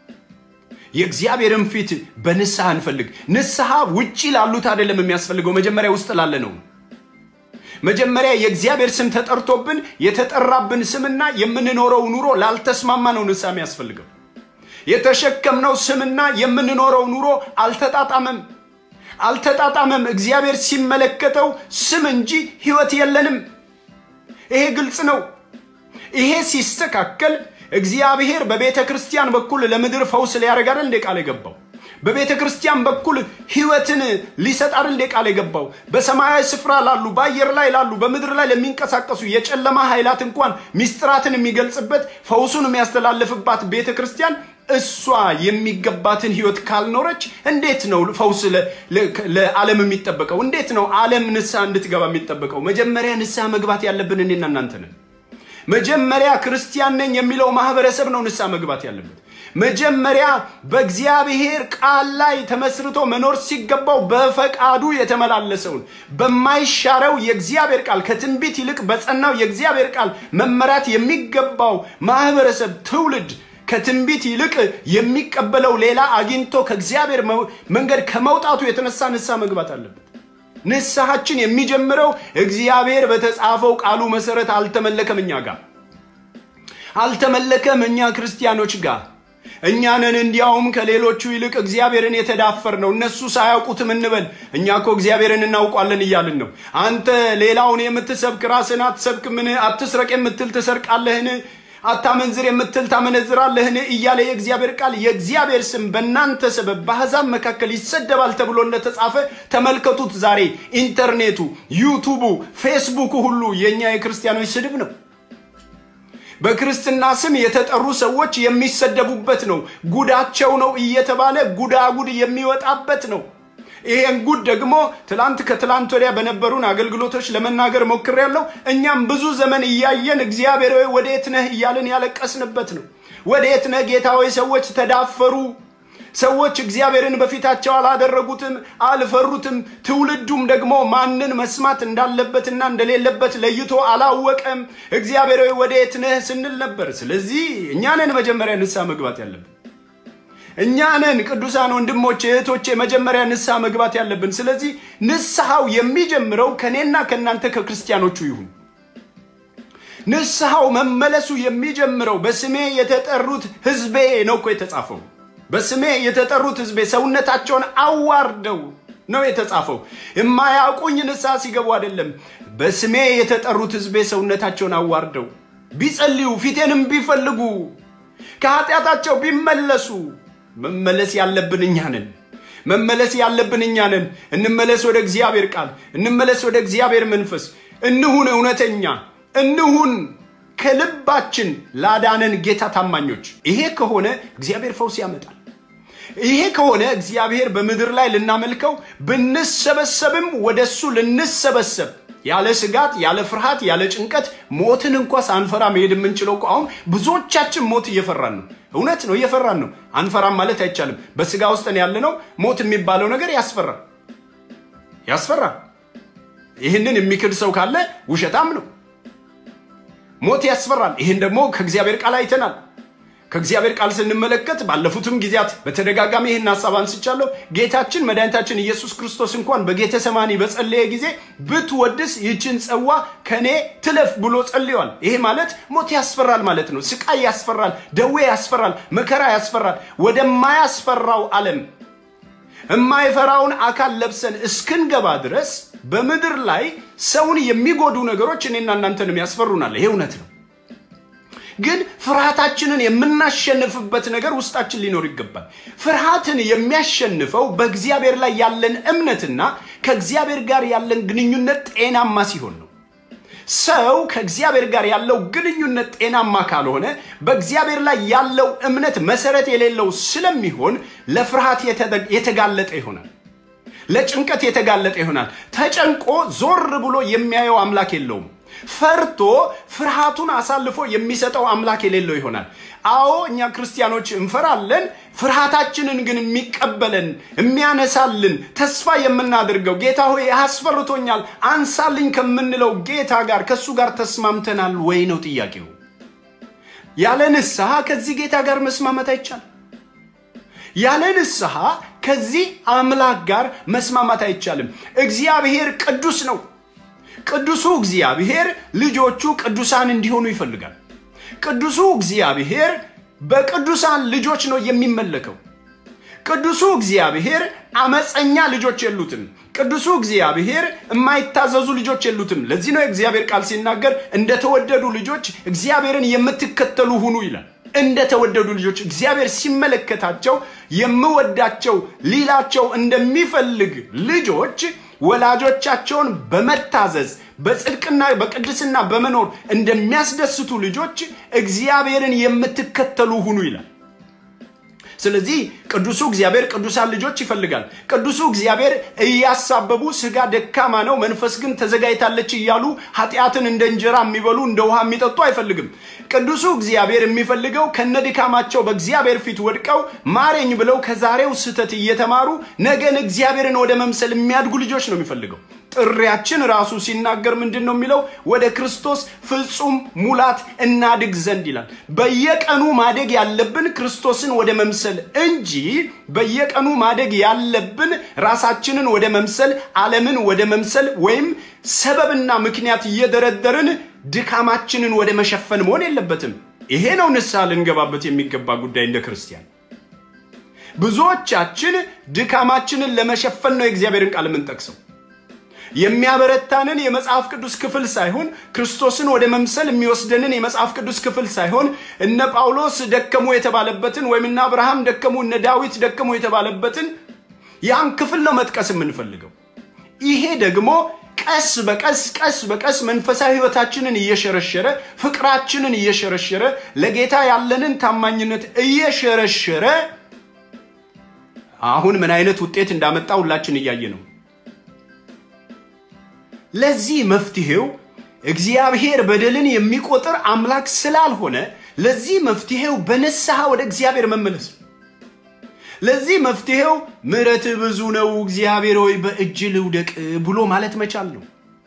የእግዚአብሔርን ፊት በንስሐ እንፈልግ። ንስሐ ውጪ ላሉት አይደለም የሚያስፈልገው፣ መጀመሪያ ውስጥ ላለ ነው። መጀመሪያ የእግዚአብሔር ስም ተጠርቶብን የተጠራብን ስምና የምንኖረው ኑሮ ላልተስማማ ነው ንስሐ የሚያስፈልገው። የተሸከምነው ስምና የምንኖረው ኑሮ አልተጣጣመም አልተጣጣመም። እግዚአብሔር ሲመለከተው ስም እንጂ ሕይወት የለንም። ይሄ ግልጽ ነው። ይሄ ሲስተካከል እግዚአብሔር በቤተ ክርስቲያን በኩል ለምድር ፈውስ ሊያደርግ አይደል እንደ ቃል የገባው? በቤተ ክርስቲያን በኩል ሕይወትን ሊሰጥ አይደል እንደ ቃል የገባው? በሰማያዊ ስፍራ ላሉ፣ በአየር ላይ ላሉ፣ በምድር ላይ ለሚንቀሳቀሱ የጨለማ ኃይላት እንኳን ሚስጥራትን የሚገልጽበት ፈውሱን የሚያስተላልፍባት ቤተ ክርስቲያን እሷ የሚገባትን ሕይወት ካልኖረች እንዴት ነው ፈውስ ለዓለም የሚጠበቀው? እንዴት ነው ዓለም ንስሐ እንድትገባ የሚጠበቀው? መጀመሪያ ንስሐ መግባት ያለብን እኔና እናንተ ነን። መጀመሪያ ክርስቲያን ነኝ የሚለው ማህበረሰብ ነው ንስሐ መግባት ያለበት። መጀመሪያ በእግዚአብሔር ቃል ላይ ተመስርቶ መኖር ሲገባው በፈቃዱ የተመላለሰውን በማይሻረው የእግዚአብሔር ቃል ከትንቢት ይልቅ በጸናው የእግዚአብሔር ቃል መመራት የሚገባው ማህበረሰብ ትውልድ ከትንቢት ይልቅ የሚቀበለው ሌላ አግኝቶ ከእግዚአብሔር መንገድ ከመውጣቱ የተነሳ ንስሐ መግባት አለበት። ንስሐችን የሚጀምረው እግዚአብሔር በተጻፈው ቃሉ መሰረት አልተመለከም፣ እኛ ጋር አልተመለከም፣ እኛ ክርስቲያኖች ጋር እኛንን እንዲያውም ከሌሎቹ ይልቅ እግዚአብሔርን የተዳፈር ነው። እነሱ ሳያውቁትም እንበል፣ እኛ እኮ እግዚአብሔርን እናውቋለን እያልን ነው። አንተ ሌላውን የምትሰብክ ራስን አትሰብክምን? አትስረቅ የምትል ትሰርቃለህን? አታመንዝር የምትል ታመነዝራለህን? እያለ የእግዚአብሔር ቃል የእግዚአብሔር ስም በእናንተ ሰበብ በአሕዛብ መካከል ይሰደባል ተብሎ እንደተጻፈ ተመልከቱት። ዛሬ ኢንተርኔቱ፣ ዩቱቡ፣ ፌስቡኩ ሁሉ የእኛ የክርስቲያኖች ስድብ ነው። በክርስትና ስም የተጠሩ ሰዎች የሚሰደቡበት ነው። ጉዳቸው ነው እየተባለ ጉዳጉድ የሚወጣበት ነው። ይሄን ጉድ ደግሞ ትላንት ከትላንት ወዲያ በነበሩን አገልግሎቶች ለመናገር ሞክሬያለሁ። እኛም ብዙ ዘመን እያየን እግዚአብሔር ሆይ ወዴት ነህ እያልን ያለቀስንበት ነው። ወዴት ነህ ጌታ ሆይ? ሰዎች ተዳፈሩ። ሰዎች እግዚአብሔርን በፊታቸው አላደረጉትም፣ አልፈሩትም። ትውልዱም ደግሞ ማንን መስማት እንዳለበትና እንደሌለበት ለይቶ አላወቀም። እግዚአብሔር ሆይ ወዴት ነህ ስንል ነበር። ስለዚህ እኛ ነን መጀመሪያ ንስሐ መግባት ያለብን። እኛ ነን ቅዱሳን ወንድሞቼ እህቶቼ፣ መጀመሪያ ንስሐ መግባት ያለብን። ስለዚህ ንስሐው የሚጀምረው ከእኔና ከእናንተ ከክርስቲያኖቹ ይሁን። ንስሐው መመለሱ የሚጀምረው በስሜ የተጠሩት ሕዝቤ ነው እኮ የተጻፈው። በስሜ የተጠሩት ሕዝቤ ሰውነታቸውን አዋርደው ነው የተጻፈው። የማያውቁኝ ንስሐ ሲገቡ አይደለም። በስሜ የተጠሩት ሕዝቤ ሰውነታቸውን አዋርደው ቢጸልዩ፣ ፊቴንም ቢፈልጉ፣ ከኃጢአታቸው ቢመለሱ። መመለስ ያለብን እኛ ነን። መመለስ ያለብን እኛ ነን። እንመለስ ወደ እግዚአብሔር ቃል፣ እንመለስ ወደ እግዚአብሔር መንፈስ፣ እንሁን እውነተኛ፣ እንሁን ከልባችን ላዳነን ጌታ ታማኞች። ይሄ ከሆነ እግዚአብሔር ፈውስ ያመጣል። ይሄ ከሆነ እግዚአብሔር በምድር ላይ ልናመልከው ብንሰበሰብም ወደ እሱ ልንሰበሰብ ያለ ስጋት፣ ያለ ፍርሃት፣ ያለ ጭንቀት ሞትን እንኳ ሳንፈራ መሄድ የምንችለው እኮ አሁን ብዙዎቻችን ሞት እየፈራን ነው። እውነት ነው፣ እየፈራን ነው። አንፈራም ማለት አይቻልም። በስጋ ውስጥ ያለ ነው። ሞት የሚባለው ነገር ያስፈራል፣ ያስፈራል። ይህንን የሚክድ ሰው ካለ ውሸታም ነው። ሞት ያስፈራል። ይህን ደግሞ ከእግዚአብሔር ቃል አይተናል። ከእግዚአብሔር ቃል ስንመለከት ባለፉትም ጊዜያት በተደጋጋሚ ይህን ሀሳብ አንስቻለሁ። ጌታችን መድኃኒታችን ኢየሱስ ክርስቶስ እንኳን በጌተ ሰማኒ በጸለየ ጊዜ ብትወድስ ይህችን ጽዋ ከኔ ትለፍ ብሎ ጸልየዋል። ይሄ ማለት ሞት ያስፈራል ማለት ነው። ስቃይ ያስፈራል፣ ደዌ ያስፈራል፣ መከራ ያስፈራል። ወደማያስፈራው ዓለም የማይፈራውን አካል ለብሰን እስክንገባ ድረስ በምድር ላይ ሰውን የሚጎዱ ነገሮች እኔና እናንተንም ያስፈሩናል። ይሄ እውነት ነው። ግን ፍርሃታችንን የምናሸንፍበት ነገር ውስጣችን ሊኖር ይገባል። ፍርሃትን የሚያሸንፈው በእግዚአብሔር ላይ ያለን እምነትና ከእግዚአብሔር ጋር ያለን ግንኙነት ጤናማ ሲሆን ነው። ሰው ከእግዚአብሔር ጋር ያለው ግንኙነት ጤናማ ካልሆነ በእግዚአብሔር ላይ ያለው እምነት መሰረት የሌለው ስለሚሆን ለፍርሃት የተጋለጠ ይሆናል። ለጭንቀት የተጋለጠ ይሆናል። ተጨንቆ ዞር ብሎ የሚያየው አምላክ የለውም። ፈርቶ ፍርሃቱን አሳልፎ የሚሰጠው አምላክ የሌለው ይሆናል። አዎ እኛ ክርስቲያኖች እንፈራለን። ፍርሃታችንን ግን የሚቀበለን የሚያነሳልን፣ ተስፋ የምናደርገው ጌታ ሆይ አስፈርቶኛል አንሳልኝ ከምንለው ጌታ ጋር ከእሱ ጋር ተስማምተናል ወይ ነው ጥያቄው። ያለ ንስሐ ከዚህ ጌታ ጋር መስማማት አይቻልም። ያለ ንስሐ ከዚህ አምላክ ጋር መስማማት አይቻልም። እግዚአብሔር ቅዱስ ነው። ቅዱሱ እግዚአብሔር ልጆቹ ቅዱሳን እንዲሆኑ ይፈልጋል። ቅዱሱ እግዚአብሔር በቅዱሳን ልጆች ነው የሚመለከው። ቅዱሱ እግዚአብሔር አመፀኛ ልጆች የሉትም። ቅዱሱ እግዚአብሔር የማይታዘዙ ልጆች የሉትም። ለዚህ ነው የእግዚአብሔር ቃል ሲናገር እንደተወደዱ ልጆች እግዚአብሔርን የምትከተሉ ሁኑ ይላል። እንደተወደዱ ልጆች እግዚአብሔር ሲመለከታቸው የምወዳቸው ሊላቸው እንደሚፈልግ ልጆች ወላጆቻቸውን በመታዘዝ በጽድቅና በቅድስና በመኖር እንደሚያስደስቱ ልጆች እግዚአብሔርን የምትከተሉ ሁኑ ይላል። ስለዚህ ቅዱሱ እግዚአብሔር ቅዱሳን ልጆች ይፈልጋል። ቅዱሱ እግዚአብሔር እያሳበቡ ስጋ ደካማ ነው፣ መንፈስ ግን ተዘጋጅታለች እያሉ ኃጢአትን እንደ እንጀራ የሚበሉ እንደ ውሃ የሚጠጡ አይፈልግም። ቅዱሱ እግዚአብሔር የሚፈልገው ከነድካማቸው በእግዚአብሔር ፊት ወድቀው ማረኝ ብለው ከዛሬው ስህተት እየተማሩ ነገን እግዚአብሔርን ወደ መምሰል የሚያድጉ ልጆች ነው የሚፈልገው። ጥሪያችን ራሱ ሲናገር ምንድን ነው የሚለው? ወደ ክርስቶስ ፍጹም ሙላት እናድግ ዘንድ ይላል። በየቀኑ ማደግ ያለብን ክርስቶስን ወደ መምሰል እንጂ በየቀኑ ማደግ ያለብን ራሳችንን ወደ መምሰል፣ ዓለምን ወደ መምሰል ወይም ሰበብና ምክንያት እየደረደርን ድካማችንን ወደ መሸፈን መሆን የለበትም። ይሄ ነው ንስሐ ልንገባበት የሚገባ ጉዳይ እንደ ክርስቲያን። ብዙዎቻችን ድካማችንን ለመሸፈን ነው የእግዚአብሔርን ቃል የምንጠቅሰው። የሚያበረታንን የመጽሐፍ ቅዱስ ክፍል ሳይሆን ክርስቶስን ወደ መምሰል የሚወስደንን የመጽሐፍ ቅዱስ ክፍል ሳይሆን እነ ጳውሎስ ደከሙ የተባለበትን ወይም እነ አብርሃም ደከሙ፣ እነ ዳዊት ደከሙ የተባለበትን ያን ክፍል ነው መጥቀስ የምንፈልገው። ይሄ ደግሞ ቀስ በቀስ ቀስ በቀስ መንፈሳዊ ሕይወታችንን እየሸረሸረ ፍቅራችንን እየሸረሸረ ለጌታ ያለንን ታማኝነት እየሸረሸረ አሁን ምን አይነት ውጤት እንዳመጣ ሁላችን እያየ ነው። ለዚህ መፍትሄው እግዚአብሔር በደልን የሚቆጥር አምላክ ስላልሆነ ለዚህ መፍትሄው በንስሐ ወደ እግዚአብሔር መመለስ ነው። ለዚህ መፍትሄው ምሕረት ብዙ ነው እግዚአብሔር ሆይ በእጅ ልውደቅ ብሎ ማለት መቻል ነው።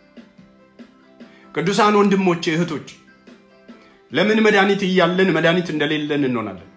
ቅዱሳን ወንድሞቼ እህቶች፣ ለምን መድኃኒት እያለን መድኃኒት እንደሌለን እንሆናለን?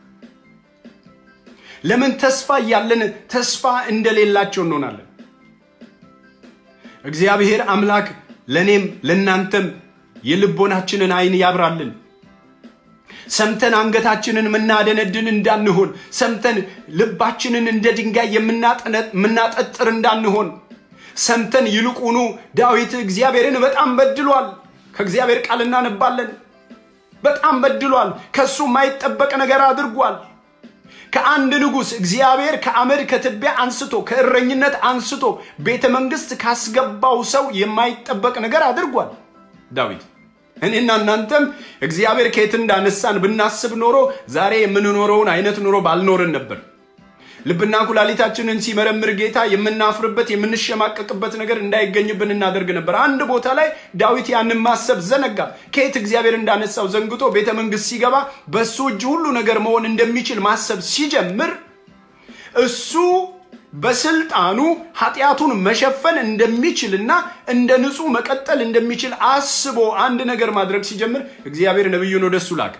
ለምን ተስፋ እያለን ተስፋ እንደሌላቸው እንሆናለን? እግዚአብሔር አምላክ ለእኔም ለእናንተም የልቦናችንን አይን ያብራልን። ሰምተን አንገታችንን የምናደነድን እንዳንሆን፣ ሰምተን ልባችንን እንደ ድንጋይ የምናጠጥር እንዳንሆን፣ ሰምተን ይልቁኑ ዳዊት እግዚአብሔርን በጣም በድሏል። ከእግዚአብሔር ቃል እናነባለን። በጣም በድሏል። ከእሱ የማይጠበቅ ነገር አድርጓል። ከአንድ ንጉሥ እግዚአብሔር ከአመድ ከትቢያ አንስቶ ከእረኝነት አንስቶ ቤተ መንግስት ካስገባው ሰው የማይጠበቅ ነገር አድርጓል ዳዊት። እኔና እናንተም እግዚአብሔር ከየት እንዳነሳን ብናስብ ኖሮ ዛሬ የምንኖረውን አይነት ኑሮ ባልኖርን ነበር። ልብና ኩላሊታችንን ሲመረምር ጌታ የምናፍርበት የምንሸማቀቅበት ነገር እንዳይገኝብን እናደርግ ነበር። አንድ ቦታ ላይ ዳዊት ያንን ማሰብ ዘነጋ። ከየት እግዚአብሔር እንዳነሳው ዘንግቶ ቤተ መንግስት ሲገባ በእሱ እጅ ሁሉ ነገር መሆን እንደሚችል ማሰብ ሲጀምር እሱ በስልጣኑ ኃጢአቱን መሸፈን እንደሚችልና እንደ ንጹህ መቀጠል እንደሚችል አስቦ አንድ ነገር ማድረግ ሲጀምር እግዚአብሔር ነቢዩን ወደሱ ላከ።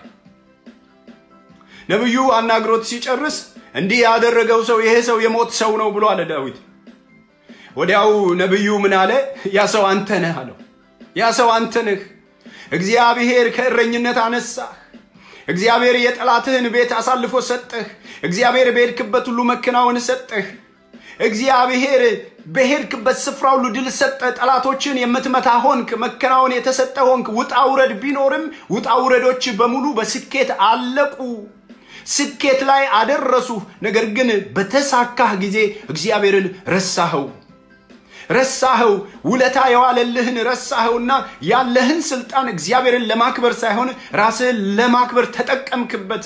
ነቢዩ አናግሮት ሲጨርስ እንዲህ ያደረገው ሰው ይሄ ሰው የሞት ሰው ነው ብሎ አለ ዳዊት። ወዲያው ነቢዩ ምን አለ? ያ ሰው አንተ ነህ አለው። ያ ሰው አንተ ነህ። እግዚአብሔር ከእረኝነት አነሳህ። እግዚአብሔር የጠላትህን ቤት አሳልፎ ሰጠህ። እግዚአብሔር በሄድክበት ሁሉ መከናወን ሰጠህ። እግዚአብሔር በሄድክበት ስፍራ ሁሉ ድል ሰጠ። ጠላቶችን የምትመታ ሆንክ። መከናወን የተሰጠ ሆንክ። ውጣ ውረድ ቢኖርም ውጣ ውረዶች በሙሉ በስኬት አለቁ። ስኬት ላይ አደረሱ። ነገር ግን በተሳካህ ጊዜ እግዚአብሔርን ረሳኸው ረሳኸው። ውለታ የዋለልህን ረሳኸውና ያለህን ስልጣን እግዚአብሔርን ለማክበር ሳይሆን ራስህን ለማክበር ተጠቀምክበት።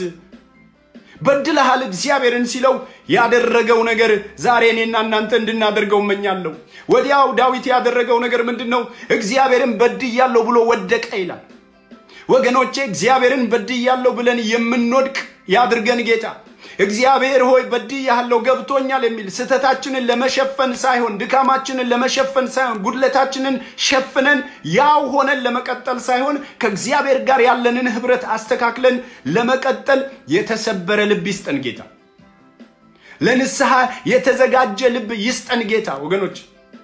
በድለሃል እግዚአብሔርን ሲለው ያደረገው ነገር ዛሬ እኔና እናንተ እንድናደርገው እመኛለሁ። ወዲያው ዳዊት ያደረገው ነገር ምንድን ነው? እግዚአብሔርን በድያለሁ ብሎ ወደቀ ይላል። ወገኖቼ እግዚአብሔርን በድያለሁ ብለን የምንወድቅ ያድርገን ጌታ። እግዚአብሔር ሆይ በድያለሁ ገብቶኛል የሚል ስህተታችንን ለመሸፈን ሳይሆን ድካማችንን ለመሸፈን ሳይሆን ጉድለታችንን ሸፍነን ያው ሆነን ለመቀጠል ሳይሆን ከእግዚአብሔር ጋር ያለንን ህብረት አስተካክለን ለመቀጠል የተሰበረ ልብ ይስጠን ጌታ። ለንስሐ የተዘጋጀ ልብ ይስጠን ጌታ። ወገኖች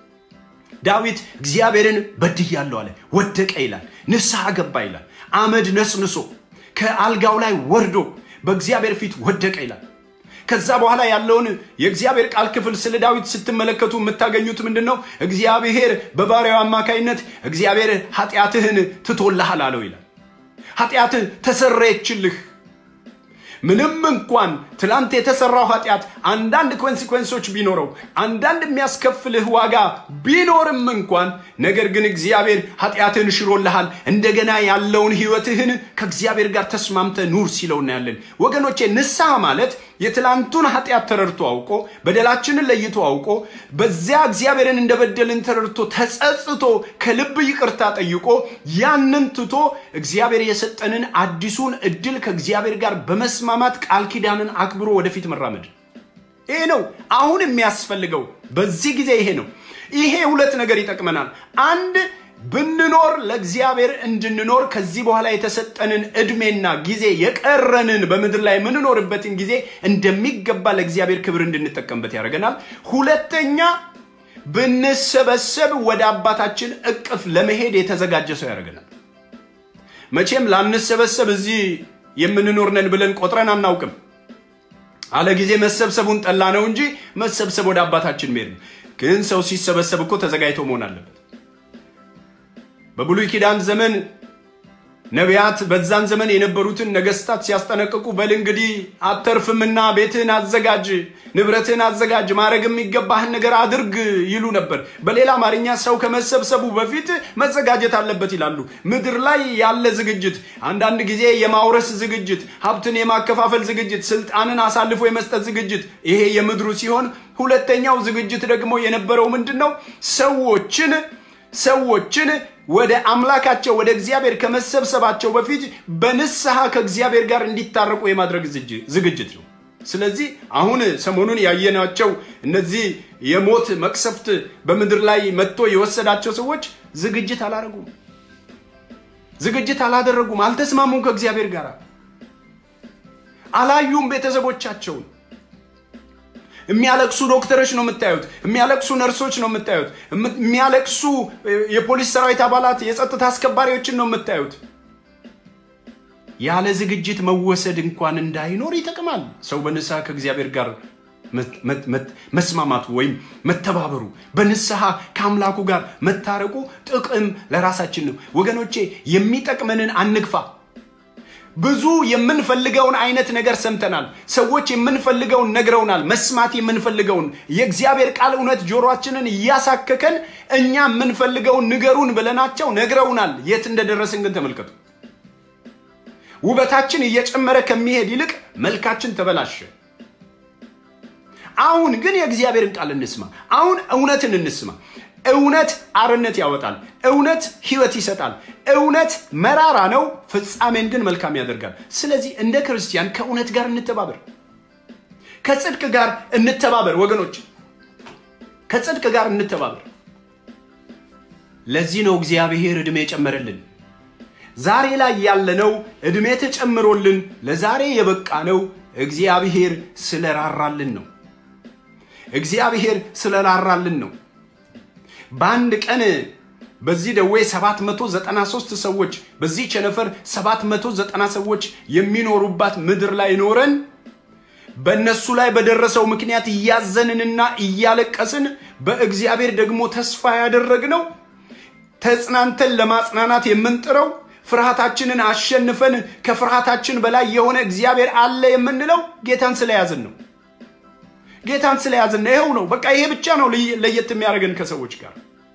ዳዊት እግዚአብሔርን በድያለሁ አለ፣ ወደቀ ይላል። ንስሐ ገባ ይላል። አመድ ነስንሶ ከአልጋው ላይ ወርዶ በእግዚአብሔር ፊት ወደቀ ይላል። ከዛ በኋላ ያለውን የእግዚአብሔር ቃል ክፍል ስለ ዳዊት ስትመለከቱ የምታገኙት ምንድን ነው? እግዚአብሔር በባሪያው አማካይነት እግዚአብሔር ኃጢአትህን ትቶልሃል አለው ይላል። ኃጢአትህ ተሰረየችልህ። ምንም እንኳን ትላንት የተሰራው ኃጢአት አንዳንድ ኮንሲኮንሶች ቢኖረው አንዳንድ የሚያስከፍልህ ዋጋ ቢኖርም እንኳን ነገር ግን እግዚአብሔር ኃጢአትህን ሽሮልሃል። እንደገና ያለውን ህይወትህን ከእግዚአብሔር ጋር ተስማምተ ኑር ሲለው እናያለን። ወገኖቼ ንስሐ ማለት የትላንቱን ኃጢአት ተረድቶ አውቆ በደላችንን ለይቶ አውቆ በዚያ እግዚአብሔርን እንደበደልን ተረድቶ ተጸጽቶ ከልብ ይቅርታ ጠይቆ ያንን ትቶ እግዚአብሔር የሰጠንን አዲሱን እድል ከእግዚአብሔር ጋር በመስማማት ቃል ኪዳንን አክብሮ ወደፊት መራመድ። ይሄ ነው አሁን የሚያስፈልገው በዚህ ጊዜ ይሄ ነው። ይሄ ሁለት ነገር ይጠቅመናል። አንድ ብንኖር ለእግዚአብሔር እንድንኖር ከዚህ በኋላ የተሰጠንን እድሜና ጊዜ የቀረንን በምድር ላይ የምንኖርበትን ጊዜ እንደሚገባ ለእግዚአብሔር ክብር እንድንጠቀምበት ያደርገናል። ሁለተኛ ብንሰበሰብ ወደ አባታችን እቅፍ ለመሄድ የተዘጋጀ ሰው ያደርገናል። መቼም ላንሰበሰብ እዚህ የምንኖር ነን ብለን ቆጥረን አናውቅም። አለ ጊዜ መሰብሰቡን ጠላ ነው እንጂ መሰብሰብ ወደ አባታችን መሄድ ነው። ግን ሰው ሲሰበሰብ እኮ ተዘጋጅቶ መሆን አለበት። በብሉይ ኪዳን ዘመን ነቢያት በዛን ዘመን የነበሩትን ነገስታት ሲያስጠነቅቁ በል እንግዲህ አተርፍምና ቤትህን አዘጋጅ፣ ንብረትህን አዘጋጅ፣ ማድረግ የሚገባህን ነገር አድርግ ይሉ ነበር። በሌላ አማርኛ ሰው ከመሰብሰቡ በፊት መዘጋጀት አለበት ይላሉ። ምድር ላይ ያለ ዝግጅት፣ አንዳንድ ጊዜ የማውረስ ዝግጅት፣ ሀብትን የማከፋፈል ዝግጅት፣ ስልጣንን አሳልፎ የመስጠት ዝግጅት፣ ይሄ የምድሩ ሲሆን፣ ሁለተኛው ዝግጅት ደግሞ የነበረው ምንድን ነው? ሰዎችን ሰዎችን ወደ አምላካቸው ወደ እግዚአብሔር ከመሰብሰባቸው በፊት በንስሐ ከእግዚአብሔር ጋር እንዲታረቁ የማድረግ ዝግጅት ነው። ስለዚህ አሁን ሰሞኑን ያየናቸው እነዚህ የሞት መቅሰፍት በምድር ላይ መጥቶ የወሰዳቸው ሰዎች ዝግጅት አላደረጉም፣ ዝግጅት አላደረጉም፣ አልተስማሙም፣ ከእግዚአብሔር ጋር አላዩም ቤተሰቦቻቸውን። የሚያለቅሱ ዶክተሮች ነው የምታዩት። የሚያለቅሱ ነርሶች ነው የምታዩት። የሚያለቅሱ የፖሊስ ሰራዊት አባላት፣ የጸጥታ አስከባሪዎችን ነው የምታዩት። ያለ ዝግጅት መወሰድ እንኳን እንዳይኖር ይጠቅማል። ሰው በንስሐ ከእግዚአብሔር ጋር መስማማቱ ወይም መተባበሩ በንስሐ ከአምላኩ ጋር መታረቁ ጥቅም ለራሳችን ነው። ወገኖቼ የሚጠቅመንን አንግፋ። ብዙ የምንፈልገውን አይነት ነገር ሰምተናል። ሰዎች የምንፈልገውን ነግረውናል። መስማት የምንፈልገውን የእግዚአብሔር ቃል እውነት ጆሮአችንን እያሳከከን እኛ የምንፈልገውን ንገሩን ብለናቸው ነግረውናል። የት እንደደረስን ግን ተመልከቱ። ውበታችን እየጨመረ ከሚሄድ ይልቅ መልካችን ተበላሸ። አሁን ግን የእግዚአብሔርን ቃል እንስማ። አሁን እውነትን እንስማ። እውነት አርነት ያወጣል። እውነት ሕይወት ይሰጣል። እውነት መራራ ነው፣ ፍጻሜን ግን መልካም ያደርጋል። ስለዚህ እንደ ክርስቲያን ከእውነት ጋር እንተባበር፣ ከጽድቅ ጋር እንተባበር። ወገኖች ከጽድቅ ጋር እንተባበር። ለዚህ ነው እግዚአብሔር ዕድሜ የጨመረልን። ዛሬ ላይ ያለነው ዕድሜ ተጨምሮልን ለዛሬ የበቃ ነው እግዚአብሔር ስለራራልን ነው። እግዚአብሔር ስለራራልን ነው። በአንድ ቀን በዚህ ደዌ 793 ሰዎች በዚህ ቸነፈር 790 ሰዎች የሚኖሩባት ምድር ላይ ኖረን በእነሱ ላይ በደረሰው ምክንያት እያዘንንና እያለቀስን በእግዚአብሔር ደግሞ ተስፋ ያደረግነው ተጽናንተን ለማጽናናት የምንጥረው ፍርሃታችንን አሸንፈን ከፍርሃታችን በላይ የሆነ እግዚአብሔር አለ የምንለው ጌታን ስለያዝን ነው። ጌታን ስለያዝን ነው። ይኸው ነው በቃ ይሄ ብቻ ነው ለየት የሚያደርገን ከሰዎች ጋር።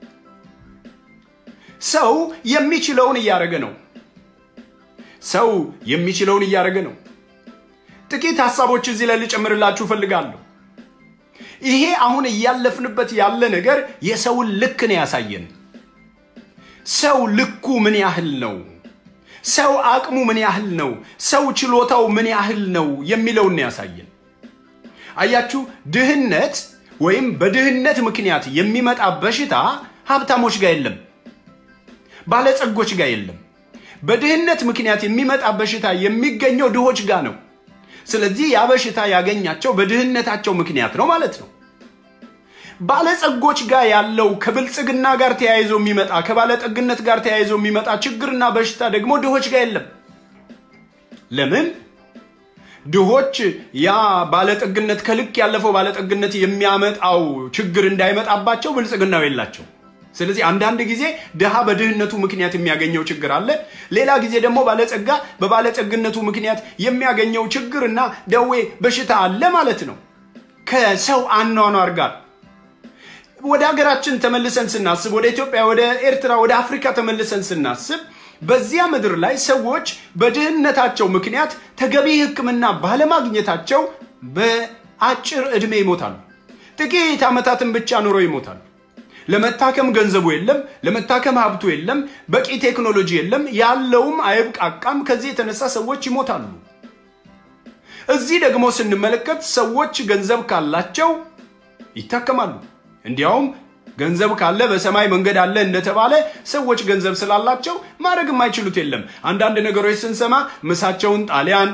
ሰው የሚችለውን እያደረገ ነው። ሰው የሚችለውን እያደረገ ነው። ጥቂት ሀሳቦች እዚህ ላይ ልጨምርላችሁ እፈልጋለሁ። ይሄ አሁን እያለፍንበት ያለ ነገር የሰውን ልክ ነው ያሳየን። ሰው ልኩ ምን ያህል ነው? ሰው አቅሙ ምን ያህል ነው? ሰው ችሎታው ምን ያህል ነው የሚለውን ያሳየን። አያችሁ፣ ድህነት ወይም በድህነት ምክንያት የሚመጣ በሽታ ሀብታሞች ጋር የለም፣ ባለጸጎች ጋር የለም። በድህነት ምክንያት የሚመጣ በሽታ የሚገኘው ድሆች ጋር ነው። ስለዚህ ያ በሽታ ያገኛቸው በድህነታቸው ምክንያት ነው ማለት ነው። ባለጸጎች ጋር ያለው ከብልጽግና ጋር ተያይዞ የሚመጣ ከባለጠግነት ጋር ተያይዞ የሚመጣ ችግርና በሽታ ደግሞ ድሆች ጋር የለም። ለምን? ድሆች ያ ባለጠግነት ከልክ ያለፈው ባለጠግነት የሚያመጣው ችግር እንዳይመጣባቸው ብልጽግናው የላቸው። ስለዚህ አንዳንድ ጊዜ ድሃ በድህነቱ ምክንያት የሚያገኘው ችግር አለ። ሌላ ጊዜ ደግሞ ባለጸጋ በባለጸግነቱ ምክንያት የሚያገኘው ችግርና ደዌ በሽታ አለ ማለት ነው። ከሰው አኗኗር ጋር ወደ ሀገራችን ተመልሰን ስናስብ፣ ወደ ኢትዮጵያ፣ ወደ ኤርትራ፣ ወደ አፍሪካ ተመልሰን ስናስብ በዚያ ምድር ላይ ሰዎች በድህነታቸው ምክንያት ተገቢ ሕክምና ባለማግኘታቸው በአጭር ዕድሜ ይሞታሉ። ጥቂት ዓመታትን ብቻ ኑሮ ይሞታሉ። ለመታከም ገንዘቡ የለም፣ ለመታከም ሀብቱ የለም፣ በቂ ቴክኖሎጂ የለም፣ ያለውም አይብቃቃም። ከዚህ የተነሳ ሰዎች ይሞታሉ። እዚህ ደግሞ ስንመለከት ሰዎች ገንዘብ ካላቸው ይታከማሉ። እንዲያውም ገንዘብ ካለ በሰማይ መንገድ አለ እንደተባለ ሰዎች ገንዘብ ስላላቸው ማድረግ የማይችሉት የለም። አንዳንድ ነገሮች ስንሰማ ምሳቸውን ጣሊያን፣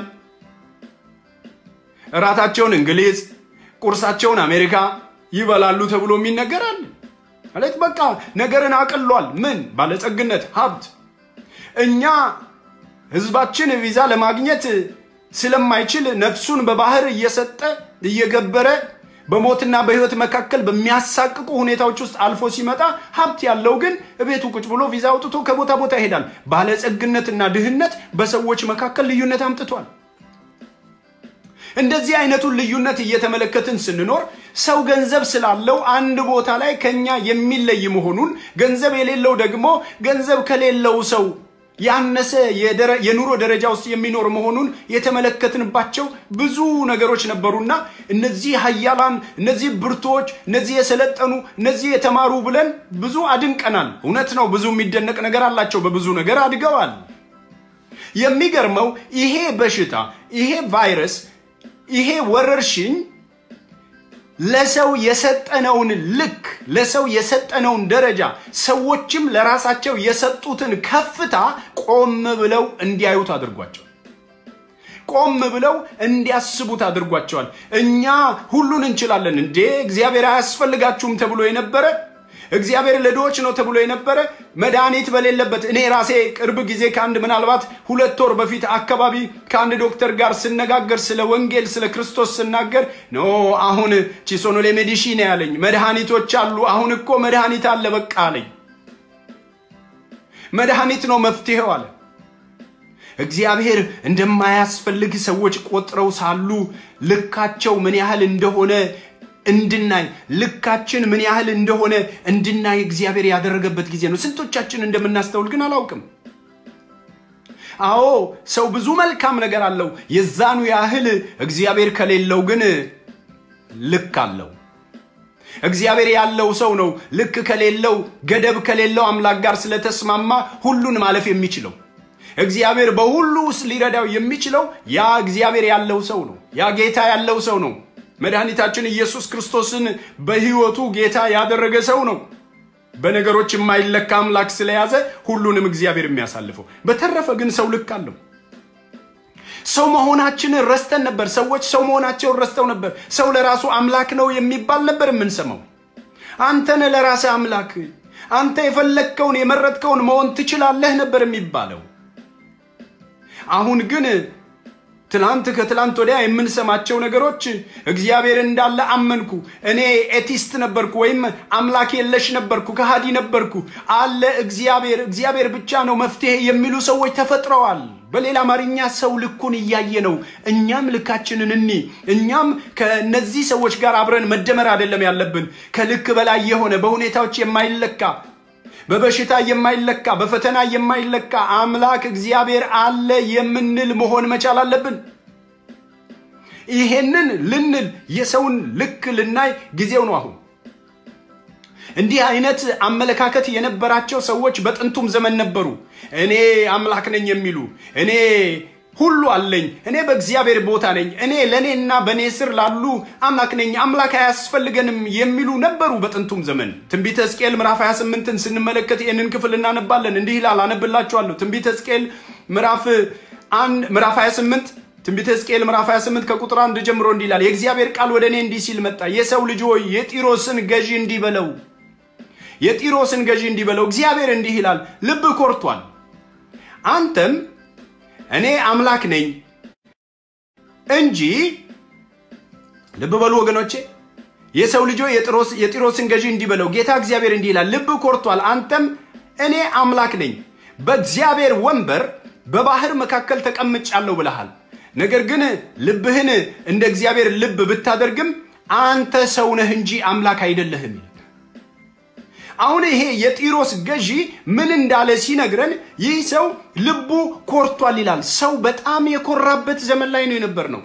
እራታቸውን እንግሊዝ፣ ቁርሳቸውን አሜሪካ ይበላሉ ተብሎ የሚነገራል። ማለት በቃ ነገርን አቅሏል። ምን ባለጸግነት፣ ሀብት። እኛ ህዝባችን ቪዛ ለማግኘት ስለማይችል ነፍሱን በባህር እየሰጠ እየገበረ በሞትና በህይወት መካከል በሚያሳቅቁ ሁኔታዎች ውስጥ አልፎ ሲመጣ ሀብት ያለው ግን ቤቱ ቁጭ ብሎ ቪዛ አውጥቶ ከቦታ ቦታ ይሄዳል። ባለጸግነትና ድህነት በሰዎች መካከል ልዩነት አምጥቷል። እንደዚህ አይነቱን ልዩነት እየተመለከትን ስንኖር ሰው ገንዘብ ስላለው አንድ ቦታ ላይ ከኛ የሚለይ መሆኑን፣ ገንዘብ የሌለው ደግሞ ገንዘብ ከሌለው ሰው ያነሰ የኑሮ ደረጃ ውስጥ የሚኖር መሆኑን የተመለከትንባቸው ብዙ ነገሮች ነበሩና እነዚህ ሀያላን፣ እነዚህ ብርቶች፣ እነዚህ የሰለጠኑ፣ እነዚህ የተማሩ ብለን ብዙ አድንቀናል። እውነት ነው፣ ብዙ የሚደነቅ ነገር አላቸው። በብዙ ነገር አድገዋል። የሚገርመው ይሄ በሽታ ይሄ ቫይረስ ይሄ ወረርሽኝ ለሰው የሰጠነውን ልክ ለሰው የሰጠነውን ደረጃ ሰዎችም ለራሳቸው የሰጡትን ከፍታ ቆም ብለው እንዲያዩት አድርጓቸው። ቆም ብለው እንዲያስቡት አድርጓቸዋል። እኛ ሁሉን እንችላለን እንዴ እግዚአብሔር አያስፈልጋችሁም ተብሎ የነበረ እግዚአብሔር ለድሆች ነው ተብሎ የነበረ መድኃኒት በሌለበት እኔ ራሴ ቅርብ ጊዜ ከአንድ ምናልባት ሁለት ወር በፊት አካባቢ ከአንድ ዶክተር ጋር ስነጋገር ስለ ወንጌል ስለ ክርስቶስ ስናገር ኖ አሁን ቺሶኖሌ ሜዲሺን ያለኝ መድኃኒቶች አሉ። አሁን እኮ መድኃኒት አለ በቃ አለኝ። መድኃኒት ነው መፍትሄው አለ። እግዚአብሔር እንደማያስፈልግ ሰዎች ቆጥረው ሳሉ ልካቸው ምን ያህል እንደሆነ እንድናይ ልካችን ምን ያህል እንደሆነ እንድናይ እግዚአብሔር ያደረገበት ጊዜ ነው። ስንቶቻችን እንደምናስተውል ግን አላውቅም። አዎ ሰው ብዙ መልካም ነገር አለው። የዛኑ ያህል እግዚአብሔር ከሌለው ግን ልክ አለው። እግዚአብሔር ያለው ሰው ነው ልክ ከሌለው ገደብ ከሌለው አምላክ ጋር ስለተስማማ ሁሉን ማለፍ የሚችለው እግዚአብሔር በሁሉ ውስጥ ሊረዳው የሚችለው ያ እግዚአብሔር ያለው ሰው ነው። ያ ጌታ ያለው ሰው ነው። መድኃኒታችን ኢየሱስ ክርስቶስን በሕይወቱ ጌታ ያደረገ ሰው ነው። በነገሮች የማይለካ አምላክ ስለያዘ ሁሉንም እግዚአብሔር የሚያሳልፈው። በተረፈ ግን ሰው ልክ አለው። ሰው መሆናችንን ረስተን ነበር። ሰዎች ሰው መሆናቸውን ረስተው ነበር። ሰው ለራሱ አምላክ ነው የሚባል ነበር የምንሰማው። አንተን ለራስህ አምላክ፣ አንተ የፈለግከውን የመረጥከውን መሆን ትችላለህ ነበር የሚባለው። አሁን ግን ትላንት ከትላንት ወዲያ የምንሰማቸው ነገሮች እግዚአብሔር እንዳለ አመንኩ፣ እኔ ኤቲስት ነበርኩ ወይም አምላክ የለሽ ነበርኩ፣ ከሃዲ ነበርኩ፣ አለ እግዚአብሔር፣ እግዚአብሔር ብቻ ነው መፍትሄ የሚሉ ሰዎች ተፈጥረዋል። በሌላ አማርኛ ሰው ልኩን እያየ ነው። እኛም ልካችንን እኒ እኛም ከነዚህ ሰዎች ጋር አብረን መደመር አይደለም ያለብን። ከልክ በላይ የሆነ በሁኔታዎች የማይለካ በበሽታ የማይለካ በፈተና የማይለካ አምላክ እግዚአብሔር አለ የምንል መሆን መቻል አለብን። ይሄንን ልንል የሰውን ልክ ልናይ ጊዜው ነው አሁን። እንዲህ አይነት አመለካከት የነበራቸው ሰዎች በጥንቱም ዘመን ነበሩ። እኔ አምላክ ነኝ የሚሉ እኔ ሁሉ አለኝ፣ እኔ በእግዚአብሔር ቦታ ነኝ፣ እኔ ለእኔና በእኔ ስር ላሉ አምላክ ነኝ፣ አምላክ አያስፈልገንም የሚሉ ነበሩ በጥንቱም ዘመን። ትንቢተ ሕዝቅኤል ምዕራፍ 28ን ስንመለከት ይህንን ክፍል እናነባለን። እንዲህ ይላል፣ አነብላችኋለሁ። ትንቢተ ሕዝቅኤል ምዕራፍ 28 ትንቢተ ሕዝቅኤል ምዕራፍ 28 ከቁጥር አንድ ጀምሮ እንዲህ ይላል፣ የእግዚአብሔር ቃል ወደ እኔ እንዲህ ሲል መጣ። የሰው ልጅ ሆይ የጢሮስን ገዢ እንዲህ በለው የጢሮስን ገዢ እንዲህ በለው፣ እግዚአብሔር እንዲህ ይላል፣ ልብ ኮርቷል፣ አንተም እኔ አምላክ ነኝ እንጂ ልብ በሉ ወገኖቼ። የሰው ልጆ የጢሮስን ገዢ እንዲህ በለው፣ ጌታ እግዚአብሔር እንዲህ ይላል፣ ልብ ኮርቷል፣ አንተም እኔ አምላክ ነኝ፣ በእግዚአብሔር ወንበር በባህር መካከል ተቀምጫለሁ ብለሃል። ነገር ግን ልብህን እንደ እግዚአብሔር ልብ ብታደርግም አንተ ሰው ነህ እንጂ አምላክ አይደለህም። አሁን ይሄ የጢሮስ ገዢ ምን እንዳለ ሲነግረን ይህ ሰው ልቡ ኮርቷል ይላል። ሰው በጣም የኮራበት ዘመን ላይ ነው የነበር ነው።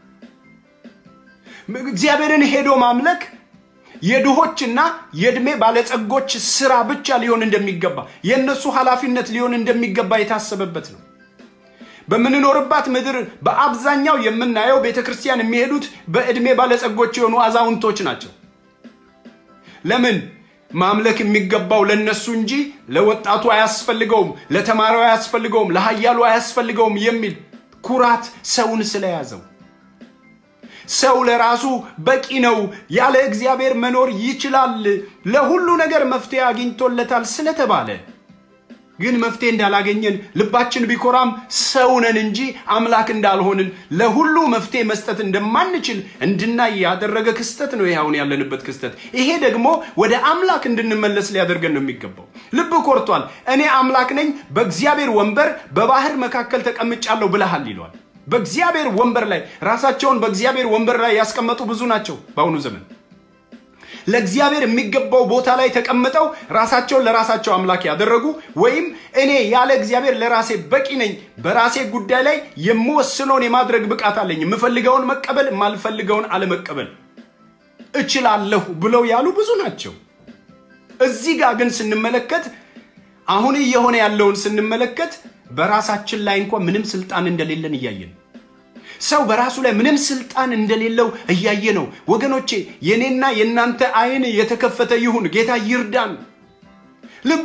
እግዚአብሔርን ሄዶ ማምለክ የድሆችና የዕድሜ ባለጸጎች ስራ ብቻ ሊሆን እንደሚገባ የእነሱ ኃላፊነት ሊሆን እንደሚገባ የታሰበበት ነው። በምንኖርባት ምድር በአብዛኛው የምናየው ቤተ ክርስቲያን የሚሄዱት በዕድሜ ባለጸጎች የሆኑ አዛውንቶች ናቸው። ለምን? ማምለክ የሚገባው ለነሱ እንጂ ለወጣቱ አያስፈልገውም፣ ለተማሪው አያስፈልገውም፣ ለሀያሉ አያስፈልገውም የሚል ኩራት ሰውን ስለያዘው ሰው ለራሱ በቂ ነው፣ ያለ እግዚአብሔር መኖር ይችላል፣ ለሁሉ ነገር መፍትሄ አግኝቶለታል ስለተባለ ግን መፍትሄ እንዳላገኘን ልባችን ቢኮራም ሰው ነን እንጂ አምላክ እንዳልሆንን ለሁሉ መፍትሄ መስጠት እንደማንችል እንድናይ ያደረገ ክስተት ነው ይህ አሁን ያለንበት ክስተት። ይሄ ደግሞ ወደ አምላክ እንድንመለስ ሊያደርገን ነው የሚገባው። ልብ ኮርቷል፣ እኔ አምላክ ነኝ፣ በእግዚአብሔር ወንበር በባህር መካከል ተቀምጫለሁ ብለሃል ይለዋል። በእግዚአብሔር ወንበር ላይ ራሳቸውን በእግዚአብሔር ወንበር ላይ ያስቀመጡ ብዙ ናቸው በአሁኑ ዘመን ለእግዚአብሔር የሚገባው ቦታ ላይ ተቀምጠው ራሳቸውን ለራሳቸው አምላክ ያደረጉ ወይም እኔ ያለ እግዚአብሔር ለራሴ በቂ ነኝ፣ በራሴ ጉዳይ ላይ የምወስነውን የማድረግ ብቃት አለኝ፣ የምፈልገውን መቀበል፣ የማልፈልገውን አለመቀበል እችላለሁ ብለው ያሉ ብዙ ናቸው። እዚህ ጋር ግን ስንመለከት አሁን እየሆነ ያለውን ስንመለከት በራሳችን ላይ እንኳ ምንም ስልጣን እንደሌለን እያየን ሰው በራሱ ላይ ምንም ስልጣን እንደሌለው እያየ ነው። ወገኖቼ የኔና የእናንተ አይን የተከፈተ ይሁን። ጌታ ይርዳን። ልብ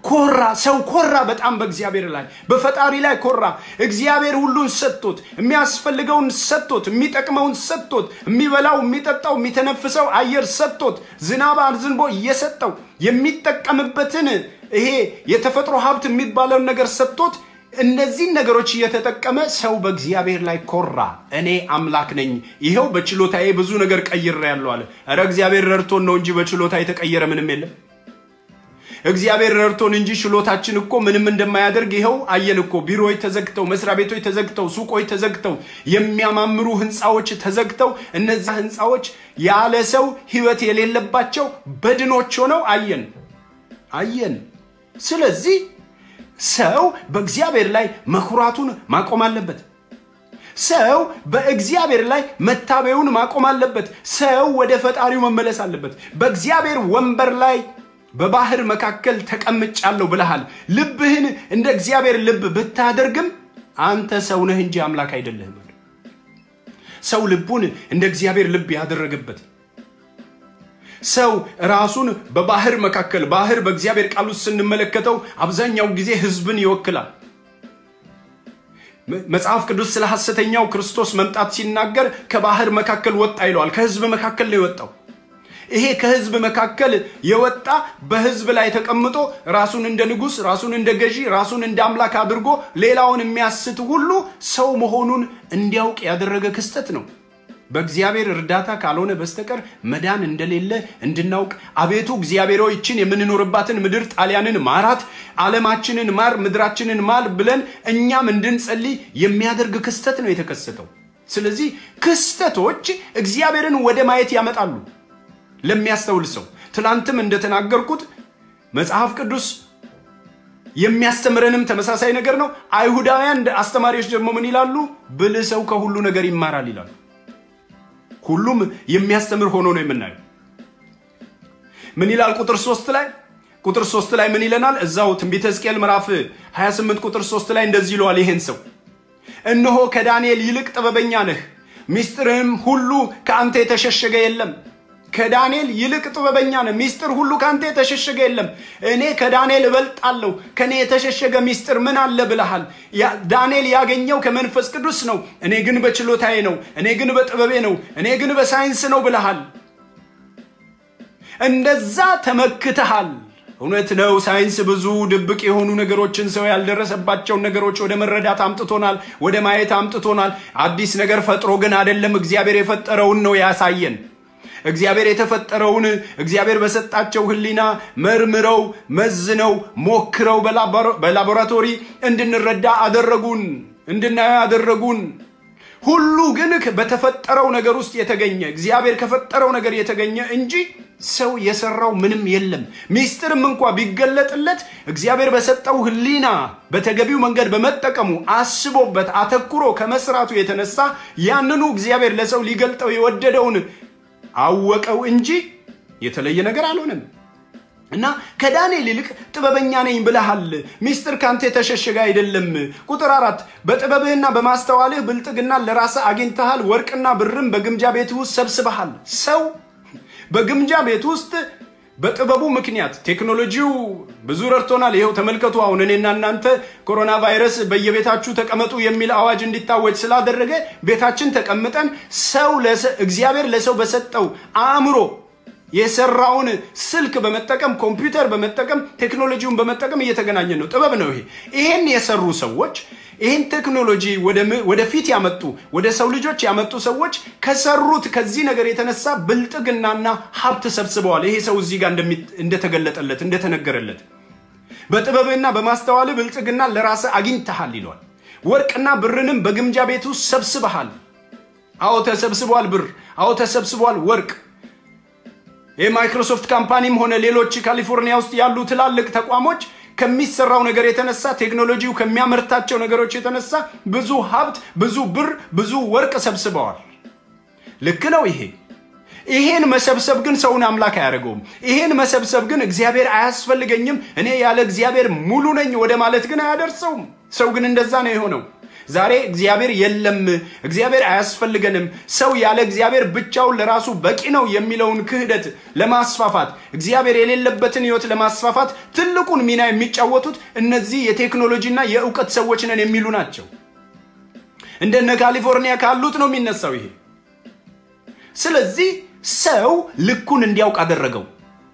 ኮራ። ሰው ኮራ በጣም በእግዚአብሔር ላይ በፈጣሪ ላይ ኮራ። እግዚአብሔር ሁሉን ሰጥቶት የሚያስፈልገውን ሰጥቶት የሚጠቅመውን ሰጥቶት የሚበላው የሚጠጣው የሚተነፍሰው አየር ሰጥቶት ዝናብ አዝንቦ እየሰጠው የሚጠቀምበትን ይሄ የተፈጥሮ ሀብት የሚባለውን ነገር ሰጥቶት እነዚህን ነገሮች እየተጠቀመ ሰው በእግዚአብሔር ላይ ኮራ። እኔ አምላክ ነኝ፣ ይኸው በችሎታዬ ብዙ ነገር ቀይሬያለሁ አለ። ኧረ እግዚአብሔር ረድቶን ነው እንጂ በችሎታ የተቀየረ ምንም የለም። እግዚአብሔር ረድቶን እንጂ ችሎታችን እኮ ምንም እንደማያደርግ ይኸው አየን እኮ። ቢሮዎች ተዘግተው፣ መስሪያ ቤቶች ተዘግተው፣ ሱቆች ተዘግተው፣ የሚያማምሩ ህንፃዎች ተዘግተው፣ እነዛ ህንፃዎች ያለ ሰው ህይወት የሌለባቸው በድኖች ሆነው አየን አየን። ስለዚህ ሰው በእግዚአብሔር ላይ መኩራቱን ማቆም አለበት። ሰው በእግዚአብሔር ላይ መታበዩን ማቆም አለበት። ሰው ወደ ፈጣሪው መመለስ አለበት። በእግዚአብሔር ወንበር ላይ በባህር መካከል ተቀምጫለሁ ብለሃል። ልብህን እንደ እግዚአብሔር ልብ ብታደርግም አንተ ሰው ነህ እንጂ አምላክ አይደለህም። ሰው ልቡን እንደ እግዚአብሔር ልብ ያደረገበት ሰው ራሱን በባህር መካከል ባህር በእግዚአብሔር ቃል ውስጥ ስንመለከተው አብዛኛው ጊዜ ህዝብን ይወክላል። መጽሐፍ ቅዱስ ስለ ሐሰተኛው ክርስቶስ መምጣት ሲናገር ከባህር መካከል ወጣ ይለዋል። ከህዝብ መካከል ነው የወጣው። ይሄ ከህዝብ መካከል የወጣ በህዝብ ላይ ተቀምጦ ራሱን እንደ ንጉሥ፣ ራሱን እንደ ገዢ፣ ራሱን እንደ አምላክ አድርጎ ሌላውን የሚያስት ሁሉ ሰው መሆኑን እንዲያውቅ ያደረገ ክስተት ነው። በእግዚአብሔር እርዳታ ካልሆነ በስተቀር መዳን እንደሌለ እንድናውቅ አቤቱ እግዚአብሔር ሆይ ይችን የምንኖርባትን ምድር ጣሊያንን ማራት፣ ዓለማችንን ማር፣ ምድራችንን ማር ብለን እኛም እንድንጸልይ የሚያደርግ ክስተት ነው የተከሰተው። ስለዚህ ክስተቶች እግዚአብሔርን ወደ ማየት ያመጣሉ ለሚያስተውል ሰው። ትላንትም እንደተናገርኩት መጽሐፍ ቅዱስ የሚያስተምረንም ተመሳሳይ ነገር ነው። አይሁዳውያን አስተማሪዎች ደግሞ ምን ይላሉ? ብልህ ሰው ከሁሉ ነገር ይማራል ይላሉ። ሁሉም የሚያስተምር ሆኖ ነው የምናየው። ምን ይላል ቁጥር ሶስት ላይ ቁጥር ሶስት ላይ ምን ይለናል? እዛው ትንቢተ ሕዝቅኤል ምዕራፍ 28 ቁጥር ሶስት ላይ እንደዚህ ይለዋል ይሄን ሰው እነሆ ከዳንኤል ይልቅ ጥበበኛ ነህ፣ ሚስጥርህም ሁሉ ከአንተ የተሸሸገ የለም። ከዳንኤል ይልቅ ጥበበኛ ነህ፣ ሚስጥር ሁሉ ከአንተ የተሸሸገ የለም። እኔ ከዳንኤል እበልጣለሁ፣ ከእኔ የተሸሸገ ሚስጥር ምን አለ ብለሃል። ዳንኤል ያገኘው ከመንፈስ ቅዱስ ነው፣ እኔ ግን በችሎታዬ ነው፣ እኔ ግን በጥበቤ ነው፣ እኔ ግን በሳይንስ ነው ብለሃል። እንደዛ ተመክተሃል። እውነት ነው። ሳይንስ ብዙ ድብቅ የሆኑ ነገሮችን ሰው ያልደረሰባቸውን ነገሮች ወደ መረዳት አምጥቶናል፣ ወደ ማየት አምጥቶናል። አዲስ ነገር ፈጥሮ ግን አይደለም፣ እግዚአብሔር የፈጠረውን ነው ያሳየን። እግዚአብሔር የተፈጠረውን እግዚአብሔር በሰጣቸው ሕሊና መርምረው መዝነው ሞክረው በላቦራቶሪ እንድንረዳ አደረጉን፣ እንድናየው አደረጉን። ሁሉ ግን በተፈጠረው ነገር ውስጥ የተገኘ እግዚአብሔር ከፈጠረው ነገር የተገኘ እንጂ ሰው የሰራው ምንም የለም። ሚስጥርም እንኳ ቢገለጥለት እግዚአብሔር በሰጠው ሕሊና በተገቢው መንገድ በመጠቀሙ አስቦበት አተኩሮ ከመስራቱ የተነሳ ያንኑ እግዚአብሔር ለሰው ሊገልጠው የወደደውን አወቀው እንጂ የተለየ ነገር አልሆነም። እና ከዳንኤል ይልቅ ጥበበኛ ነኝ ብለሃል። ሚስጥር ካንተ የተሸሸገ አይደለም። ቁጥር አራት በጥበብህና በማስተዋልህ ብልጥግና ለራስህ አግኝተሃል፣ ወርቅና ብርም በግምጃ ቤት ውስጥ ሰብስበሃል። ሰው በግምጃ ቤት ውስጥ በጥበቡ ምክንያት ቴክኖሎጂው ብዙ ረድቶናል። ይኸው ተመልከቱ። አሁን እኔና እናንተ ኮሮና ቫይረስ በየቤታችሁ ተቀመጡ የሚል አዋጅ እንዲታወጅ ስላደረገ ቤታችን ተቀምጠን ሰው እግዚአብሔር ለሰው በሰጠው አእምሮ የሰራውን ስልክ በመጠቀም ኮምፒውተር በመጠቀም ቴክኖሎጂውን በመጠቀም እየተገናኘን ነው። ጥበብ ነው ይሄ። ይሄን የሰሩ ሰዎች ይህን ቴክኖሎጂ ወደፊት ያመጡ ወደ ሰው ልጆች ያመጡ ሰዎች ከሰሩት ከዚህ ነገር የተነሳ ብልጥግናና ሀብት ሰብስበዋል። ይሄ ሰው እዚህ ጋር እንደተገለጠለት እንደተነገረለት በጥበብና በማስተዋል ብልጥግና ለራስህ አግኝተሃል ይለዋል። ወርቅና ብርንም በግምጃ ቤት ውስጥ ሰብስበሃል። አዎ ተሰብስቧል። ብር አዎ ተሰብስቧል። ወርቅ የማይክሮሶፍት ካምፓኒም ሆነ ሌሎች ካሊፎርኒያ ውስጥ ያሉ ትላልቅ ተቋሞች ከሚሰራው ነገር የተነሳ ቴክኖሎጂው ከሚያመርታቸው ነገሮች የተነሳ ብዙ ሀብት፣ ብዙ ብር፣ ብዙ ወርቅ ሰብስበዋል። ልክ ነው ይሄ። ይሄን መሰብሰብ ግን ሰውን አምላክ አያደርገውም። ይሄን መሰብሰብ ግን እግዚአብሔር አያስፈልገኝም፣ እኔ ያለ እግዚአብሔር ሙሉ ነኝ ወደ ማለት ግን አያደርሰውም። ሰው ግን እንደዛ ነው የሆነው። ዛሬ እግዚአብሔር የለም፣ እግዚአብሔር አያስፈልገንም፣ ሰው ያለ እግዚአብሔር ብቻውን ለራሱ በቂ ነው የሚለውን ክህደት ለማስፋፋት እግዚአብሔር የሌለበትን ህይወት ለማስፋፋት ትልቁን ሚና የሚጫወቱት እነዚህ የቴክኖሎጂና የእውቀት ሰዎች ነን የሚሉ ናቸው። እንደነ ካሊፎርኒያ ካሉት ነው የሚነሳው ይሄ። ስለዚህ ሰው ልኩን እንዲያውቅ አደረገው።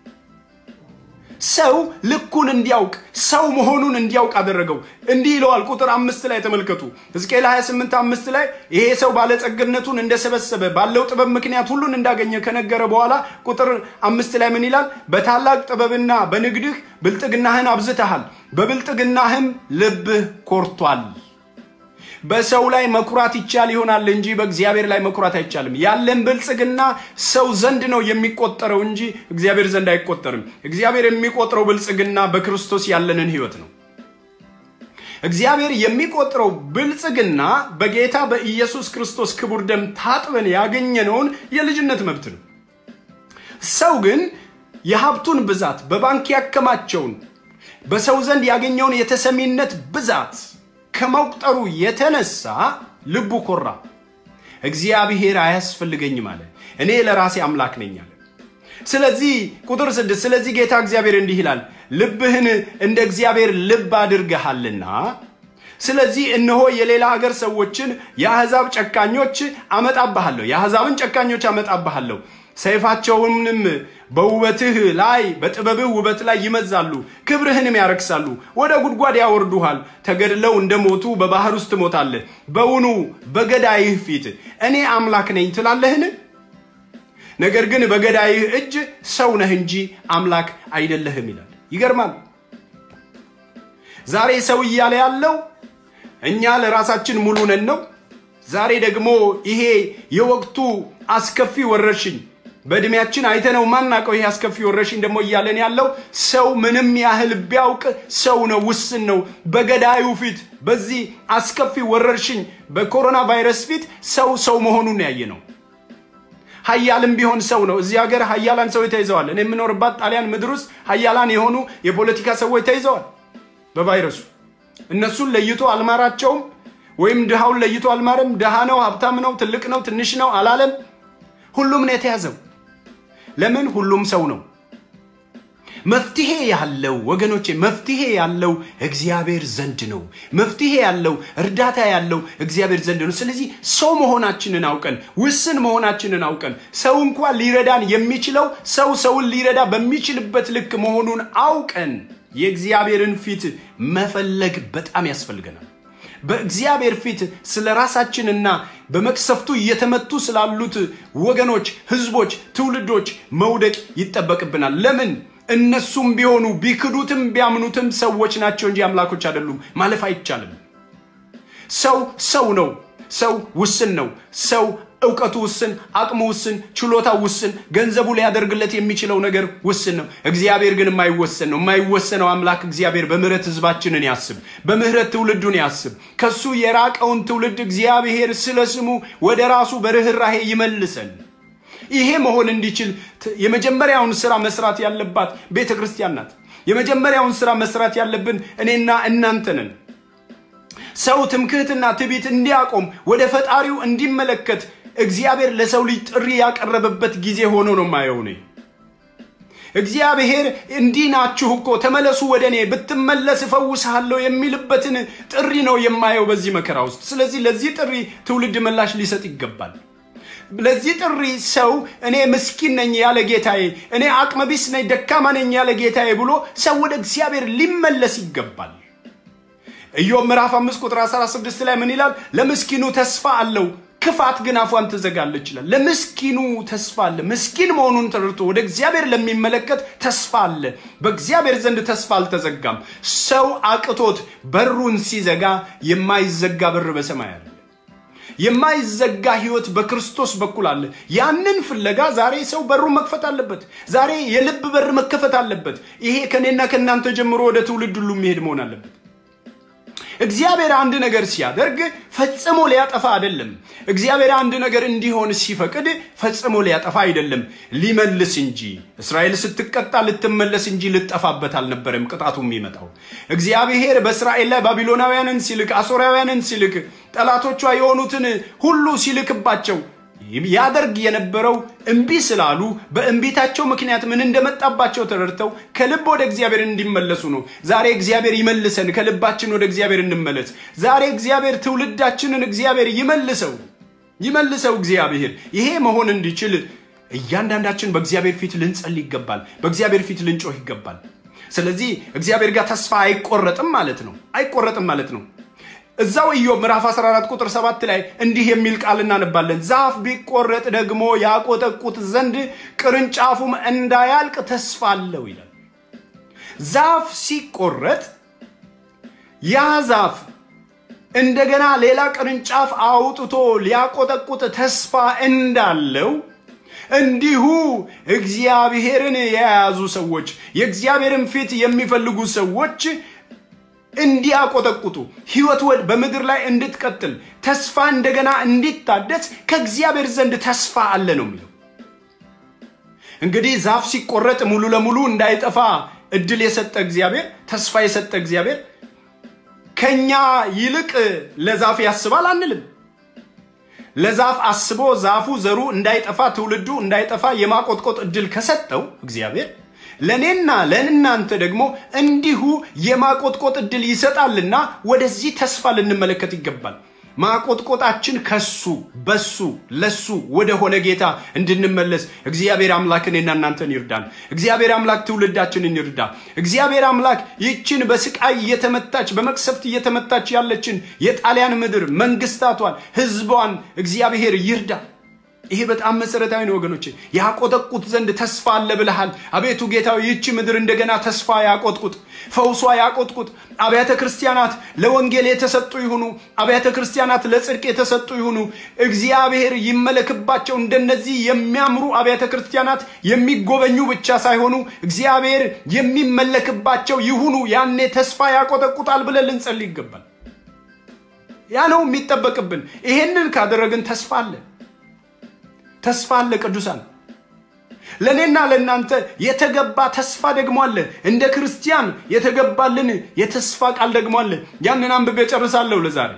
ሰው ልኩን እንዲያውቅ ሰው መሆኑን እንዲያውቅ አደረገው። እንዲህ ይለዋል ቁጥር አምስት ላይ ተመልከቱ። ሕዝቅኤል 28 አምስት ላይ ይሄ ሰው ባለጸግነቱን እንደሰበሰበ ባለው ጥበብ ምክንያት ሁሉን እንዳገኘ ከነገረ በኋላ ቁጥር አምስት ላይ ምን ይላል? በታላቅ ጥበብና በንግድህ ብልጥግናህን አብዝተሃል፣ በብልጥግናህም ልብህ ኮርቷል። በሰው ላይ መኩራት ይቻል ይሆናል እንጂ በእግዚአብሔር ላይ መኩራት አይቻልም። ያለን ብልጽግና ሰው ዘንድ ነው የሚቆጠረው እንጂ እግዚአብሔር ዘንድ አይቆጠርም። እግዚአብሔር የሚቆጥረው ብልጽግና በክርስቶስ ያለንን ህይወት ነው። እግዚአብሔር የሚቆጥረው ብልጽግና በጌታ በኢየሱስ ክርስቶስ ክቡር ደም ታጥበን ያገኘነውን የልጅነት መብት ነው። ሰው ግን የሀብቱን ብዛት በባንክ ያከማቸውን በሰው ዘንድ ያገኘውን የተሰሚነት ብዛት ከመቁጠሩ የተነሳ ልቡ ኮራ። እግዚአብሔር አያስፈልገኝም አለ። እኔ ለራሴ አምላክ ነኝ አለ። ስለዚህ ቁጥር ስድስት ስለዚህ ጌታ እግዚአብሔር እንዲህ ይላል፣ ልብህን እንደ እግዚአብሔር ልብ አድርገሃልና ስለዚህ እነሆ የሌላ ሀገር ሰዎችን የአሕዛብ ጨካኞች አመጣብሃለሁ፣ የአሕዛብን ጨካኞች አመጣብሃለሁ ሰይፋቸውንም በውበትህ ላይ በጥበብህ ውበት ላይ ይመዛሉ፣ ክብርህንም ያረክሳሉ፣ ወደ ጉድጓድ ያወርዱሃል። ተገድለው እንደሞቱ በባህር ውስጥ ትሞታለህ። በውኑ በገዳይህ ፊት እኔ አምላክ ነኝ ትላለህን? ነገር ግን በገዳይህ እጅ ሰው ነህ እንጂ አምላክ አይደለህም ይላል። ይገርማል። ዛሬ ሰው እያለ ያለው እኛ ለራሳችን ሙሉ ነን ነው። ዛሬ ደግሞ ይሄ የወቅቱ አስከፊ ወረርሽኝ በእድሜያችን አይተነው ማናቀው ይሄ አስከፊ ወረርሽኝ ደግሞ እያለን ያለው ሰው ምንም ያህል ቢያውቅ ሰው ነው፣ ውስን ነው። በገዳዩ ፊት በዚህ አስከፊ ወረርሽኝ በኮሮና ቫይረስ ፊት ሰው ሰው መሆኑን ያየ ነው። ሀያልም ቢሆን ሰው ነው። እዚህ ሀገር ሀያላን ሰዎች ተይዘዋል። እኔ የምኖርባት ጣሊያን ምድር ውስጥ ሀያላን የሆኑ የፖለቲካ ሰዎች ተይዘዋል በቫይረሱ። እነሱን ለይቶ አልማራቸውም፣ ወይም ድሃውን ለይቶ አልማረም። ድሃ ነው፣ ሀብታም ነው፣ ትልቅ ነው፣ ትንሽ ነው አላለም። ሁሉም ነው የተያዘው። ለምን? ሁሉም ሰው ነው። መፍትሄ ያለው ወገኖቼ፣ መፍትሄ ያለው እግዚአብሔር ዘንድ ነው። መፍትሄ ያለው እርዳታ ያለው እግዚአብሔር ዘንድ ነው። ስለዚህ ሰው መሆናችንን አውቀን ውስን መሆናችንን አውቀን ሰው እንኳን ሊረዳን የሚችለው ሰው ሰውን ሊረዳ በሚችልበት ልክ መሆኑን አውቀን የእግዚአብሔርን ፊት መፈለግ በጣም ያስፈልገናል። በእግዚአብሔር ፊት ስለ ራሳችንና በመቅሰፍቱ እየተመቱ ስላሉት ወገኖች፣ ህዝቦች፣ ትውልዶች መውደቅ ይጠበቅብናል። ለምን? እነሱም ቢሆኑ ቢክዱትም ቢያምኑትም ሰዎች ናቸው እንጂ አምላኮች አይደሉም። ማለፍ አይቻልም። ሰው ሰው ነው። ሰው ውስን ነው። ሰው እውቀቱ ውስን፣ አቅሙ ውስን፣ ችሎታው ውስን፣ ገንዘቡ ሊያደርግለት የሚችለው ነገር ውስን ነው። እግዚአብሔር ግን የማይወሰን ነው። የማይወሰነው አምላክ እግዚአብሔር በምህረት ህዝባችንን ያስብ፣ በምህረት ትውልዱን ያስብ። ከሱ የራቀውን ትውልድ እግዚአብሔር ስለ ስሙ ወደ ራሱ በርኅራሄ ይመልሰን። ይሄ መሆን እንዲችል የመጀመሪያውን ስራ መስራት ያለባት ቤተ ክርስቲያን ናት። የመጀመሪያውን ስራ መስራት ያለብን እኔና እናንተ ነን። ሰው ትምክህትና ትዕቢት እንዲያቆም ወደ ፈጣሪው እንዲመለከት እግዚአብሔር ለሰው ልጅ ጥሪ ያቀረበበት ጊዜ ሆኖ ነው የማየው እኔ። እግዚአብሔር እንዲህ ናችሁ እኮ ተመለሱ ወደ እኔ ብትመለስ እፈውስሃለሁ የሚልበትን ጥሪ ነው የማየው በዚህ መከራ ውስጥ። ስለዚህ ለዚህ ጥሪ ትውልድ ምላሽ ሊሰጥ ይገባል። ለዚህ ጥሪ ሰው እኔ ምስኪን ነኝ ያለ ጌታዬ፣ እኔ አቅመቢስ ነኝ ደካማ ነኝ ያለ ጌታዬ ብሎ ሰው ወደ እግዚአብሔር ሊመለስ ይገባል። ኢዮብ ምዕራፍ 5 ቁጥር 16 ላይ ምን ይላል? ለምስኪኑ ተስፋ አለው ክፋት ግን አፏን ትዘጋለች ይላል። ለምስኪኑ ተስፋ አለ። ምስኪን መሆኑን ተረድቶ ወደ እግዚአብሔር ለሚመለከት ተስፋ አለ። በእግዚአብሔር ዘንድ ተስፋ አልተዘጋም። ሰው አቅቶት በሩን ሲዘጋ የማይዘጋ በር በሰማይ አለ። የማይዘጋ ህይወት በክርስቶስ በኩል አለ። ያንን ፍለጋ ዛሬ ሰው በሩን መክፈት አለበት። ዛሬ የልብ በር መከፈት አለበት። ይሄ ከኔና ከእናንተ ጀምሮ ወደ ትውልድ ሁሉ የሚሄድ መሆን አለበት። እግዚአብሔር አንድ ነገር ሲያደርግ ፈጽሞ ሊያጠፋ አይደለም። እግዚአብሔር አንድ ነገር እንዲሆን ሲፈቅድ ፈጽሞ ሊያጠፋ አይደለም፣ ሊመልስ እንጂ። እስራኤል ስትቀጣ ልትመለስ እንጂ ልጠፋበት አልነበረም ቅጣቱ የሚመጣው። እግዚአብሔር በእስራኤል ላይ ባቢሎናውያንን ሲልክ፣ አሦራውያንን ሲልክ፣ ጠላቶቿ የሆኑትን ሁሉ ሲልክባቸው ያደርግ የነበረው እምቢ ስላሉ በእምቢታቸው ምክንያት ምን እንደመጣባቸው ተረድተው ከልብ ወደ እግዚአብሔር እንዲመለሱ ነው። ዛሬ እግዚአብሔር ይመልሰን፣ ከልባችን ወደ እግዚአብሔር እንመለስ። ዛሬ እግዚአብሔር ትውልዳችንን እግዚአብሔር ይመልሰው ይመልሰው እግዚአብሔር። ይሄ መሆን እንዲችል እያንዳንዳችን በእግዚአብሔር ፊት ልንጸልይ ይገባል። በእግዚአብሔር ፊት ልንጮህ ይገባል። ስለዚህ እግዚአብሔር ጋር ተስፋ አይቆረጥም ማለት ነው። አይቆረጥም ማለት ነው። እዛው ኢዮብ ምዕራፍ 14 ቁጥር 7 ላይ እንዲህ የሚል ቃል እናነባለን። ዛፍ ቢቆረጥ ደግሞ ያቆጠቁት ዘንድ ቅርንጫፉም እንዳያልቅ ተስፋ አለው ይላል። ዛፍ ሲቆረጥ ያ ዛፍ እንደገና ሌላ ቅርንጫፍ አውጥቶ ሊያቆጠቁጥ ተስፋ እንዳለው እንዲሁ እግዚአብሔርን የያዙ ሰዎች የእግዚአብሔርን ፊት የሚፈልጉ ሰዎች እንዲያቆጠቁጡ ህይወት በምድር ላይ እንድትቀጥል ተስፋ እንደገና እንዲታደስ ከእግዚአብሔር ዘንድ ተስፋ አለ ነው የሚለው። እንግዲህ ዛፍ ሲቆረጥ ሙሉ ለሙሉ እንዳይጠፋ እድል የሰጠ እግዚአብሔር፣ ተስፋ የሰጠ እግዚአብሔር ከኛ ይልቅ ለዛፍ ያስባል አንልም። ለዛፍ አስቦ ዛፉ ዘሩ እንዳይጠፋ ትውልዱ እንዳይጠፋ የማቆጥቆጥ እድል ከሰጠው እግዚአብሔር ለእኔና ለእናንተ ደግሞ እንዲሁ የማቆጥቆጥ እድል ይሰጣልና ወደዚህ ተስፋ ልንመለከት ይገባል። ማቆጥቆጣችን ከሱ በሱ ለሱ ወደ ሆነ ጌታ እንድንመለስ እግዚአብሔር አምላክ እኔና እናንተን ይርዳን። እግዚአብሔር አምላክ ትውልዳችንን ይርዳ። እግዚአብሔር አምላክ ይችን በስቃይ እየተመታች በመቅሰፍት እየተመታች ያለችን የጣሊያን ምድር መንግስታቷን፣ ህዝቧን እግዚአብሔር ይርዳ። ይሄ በጣም መሰረታዊ ነው ወገኖቼ። ያቆጠቁት ዘንድ ተስፋ አለ ብለሃል። አቤቱ ጌታዊ ይቺ ምድር እንደገና ተስፋ ያቆጥቁጥ፣ ፈውሷ ያቆጥቁጥ። አብያተ ክርስቲያናት ለወንጌል የተሰጡ ይሁኑ። አብያተ ክርስቲያናት ለጽድቅ የተሰጡ ይሁኑ። እግዚአብሔር ይመለክባቸው። እንደነዚህ የሚያምሩ አብያተ ክርስቲያናት የሚጎበኙ ብቻ ሳይሆኑ እግዚአብሔር የሚመለክባቸው ይሁኑ። ያኔ ተስፋ ያቆጠቁጣል ብለን ልንጸልይ ይገባል። ያ ነው የሚጠበቅብን። ይሄንን ካደረግን ተስፋ አለ ተስፋ አለ። ቅዱሳን ለእኔና ለእናንተ የተገባ ተስፋ ደግሞ አለ። እንደ ክርስቲያን የተገባልን የተስፋ ቃል ደግሞ አለ። ያንን አንብቤ ጨርሳለሁ ለዛሬ።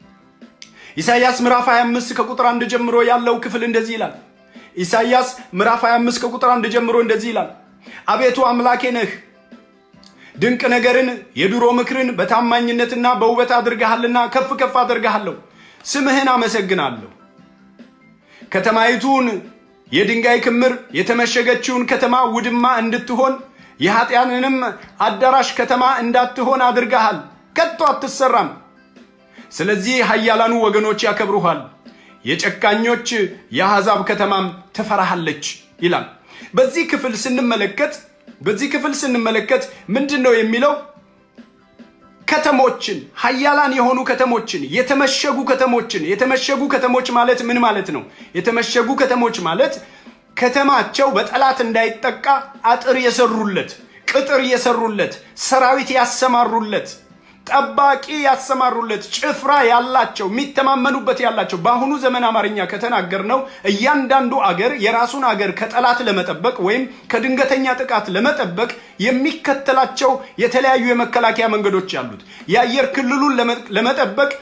ኢሳይያስ ምዕራፍ 25 ከቁጥር አንድ ጀምሮ ያለው ክፍል እንደዚህ ይላል። ኢሳይያስ ምዕራፍ 25 ከቁጥር አንድ ጀምሮ እንደዚህ ይላል። አቤቱ አምላኬ ነህ፣ ድንቅ ነገርን የድሮ ምክርን በታማኝነትና በውበት አድርገሃልና ከፍ ከፍ አድርገሃለሁ። ስምህን አመሰግናለሁ። ከተማይቱን የድንጋይ ክምር የተመሸገችውን ከተማ ውድማ እንድትሆን የኃጢያንንም አዳራሽ ከተማ እንዳትሆን አድርገሃል። ከቶ አትሰራም። ስለዚህ ኃያላኑ ወገኖች ያከብሩሃል፣ የጨካኞች የአሕዛብ ከተማም ትፈራሃለች ይላል። በዚህ ክፍል ስንመለከት በዚህ ክፍል ስንመለከት ምንድን ነው የሚለው? ከተሞችን ሀያላን የሆኑ ከተሞችን የተመሸጉ ከተሞችን የተመሸጉ ከተሞች ማለት ምን ማለት ነው? የተመሸጉ ከተሞች ማለት ከተማቸው በጠላት እንዳይጠቃ አጥር የሰሩለት፣ ቅጥር የሰሩለት፣ ሰራዊት ያሰማሩለት፣ ጠባቂ ያሰማሩለት፣ ጭፍራ ያላቸው፣ የሚተማመኑበት ያላቸው። በአሁኑ ዘመን አማርኛ ከተናገር ነው እያንዳንዱ አገር የራሱን አገር ከጠላት ለመጠበቅ ወይም ከድንገተኛ ጥቃት ለመጠበቅ የሚከተላቸው የተለያዩ የመከላከያ መንገዶች አሉት። የአየር ክልሉን ለመጠበቅ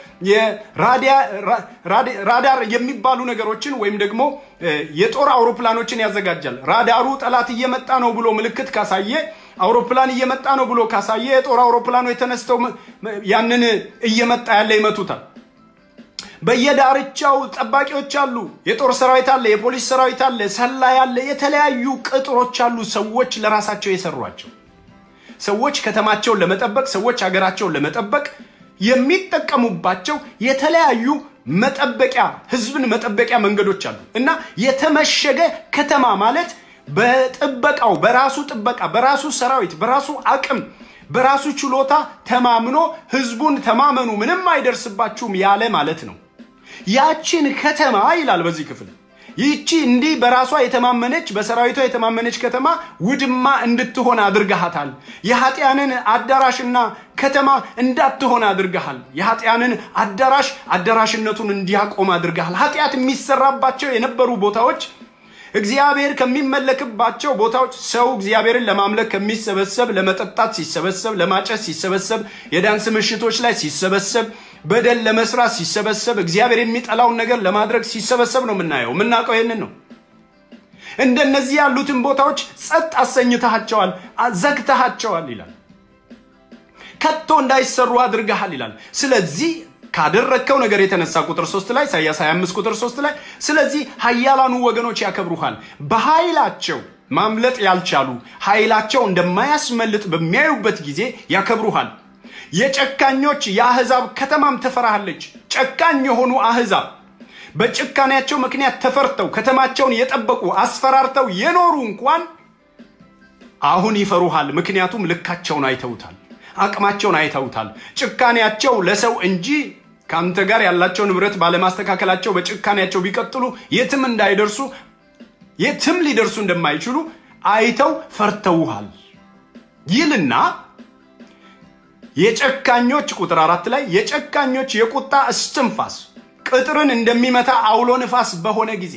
ራዳር የሚባሉ ነገሮችን ወይም ደግሞ የጦር አውሮፕላኖችን ያዘጋጃል። ራዳሩ ጠላት እየመጣ ነው ብሎ ምልክት ካሳየ አውሮፕላን እየመጣ ነው ብሎ ካሳየ የጦር አውሮፕላኖች የተነስተው ያንን እየመጣ ያለ ይመቱታል። በየዳርቻው ጠባቂዎች አሉ። የጦር ሰራዊት አለ፣ የፖሊስ ሰራዊት አለ፣ ሰላይ አለ፣ የተለያዩ ቅጥሮች አሉ። ሰዎች ለራሳቸው የሰሯቸው ሰዎች ከተማቸውን ለመጠበቅ ሰዎች ሀገራቸውን ለመጠበቅ የሚጠቀሙባቸው የተለያዩ መጠበቂያ ህዝብን መጠበቂያ መንገዶች አሉ እና የተመሸገ ከተማ ማለት በጥበቃው በራሱ ጥበቃ በራሱ ሰራዊት በራሱ አቅም በራሱ ችሎታ ተማምኖ ህዝቡን ተማመኑ ምንም አይደርስባችሁም ያለ ማለት ነው። ያችን ከተማ ይላል በዚህ ክፍል ይህቺ እንዲህ በራሷ የተማመነች በሰራዊቷ የተማመነች ከተማ ውድማ እንድትሆን አድርገሃታል። የኃጢያንን አዳራሽና ከተማ እንዳትሆን አድርገሃል። የኃጢያንን አዳራሽ አዳራሽነቱን እንዲያቆም አድርገሃል። ኃጢአት የሚሰራባቸው የነበሩ ቦታዎች እግዚአብሔር ከሚመለክባቸው ቦታዎች ሰው እግዚአብሔርን ለማምለክ ከሚሰበሰብ ለመጠጣት ሲሰበሰብ፣ ለማጨስ ሲሰበሰብ፣ የዳንስ ምሽቶች ላይ ሲሰበሰብ፣ በደል ለመስራት ሲሰበሰብ፣ እግዚአብሔር የሚጠላውን ነገር ለማድረግ ሲሰበሰብ ነው የምናየው። የምናውቀው ይህንን ነው። እንደነዚህ ያሉትን ቦታዎች ጸጥ አሰኝተሃቸዋል፣ ዘግተሃቸዋል ይላል። ከቶ እንዳይሰሩ አድርገሃል ይላል። ስለዚህ ካደረግከው ነገር የተነሳ ቁጥር 3 ላይ ኢሳያስ 25 ቁጥር 3 ላይ ስለዚህ ኃያላኑ ወገኖች ያከብሩሃል፣ በኃይላቸው ማምለጥ ያልቻሉ ኃይላቸው እንደማያስመልጥ በሚያዩበት ጊዜ ያከብሩሃል። የጨካኞች የአሕዛብ ከተማም ትፈራሃለች። ጨካኝ የሆኑ አሕዛብ በጭካኔያቸው ምክንያት ተፈርተው ከተማቸውን የጠበቁ አስፈራርተው የኖሩ እንኳን አሁን ይፈሩሃል። ምክንያቱም ልካቸውን አይተውታል። አቅማቸውን አይተውታል። ጭካኔያቸው ለሰው እንጂ ከአንተ ጋር ያላቸው ንብረት ባለማስተካከላቸው በጭካኔያቸው ቢቀጥሉ የትም እንዳይደርሱ የትም ሊደርሱ እንደማይችሉ አይተው ፈርተውሃል ይልና የጨካኞች ቁጥር አራት ላይ የጨካኞች የቁጣ እስትንፋስ ቅጥርን እንደሚመታ አውሎ ንፋስ በሆነ ጊዜ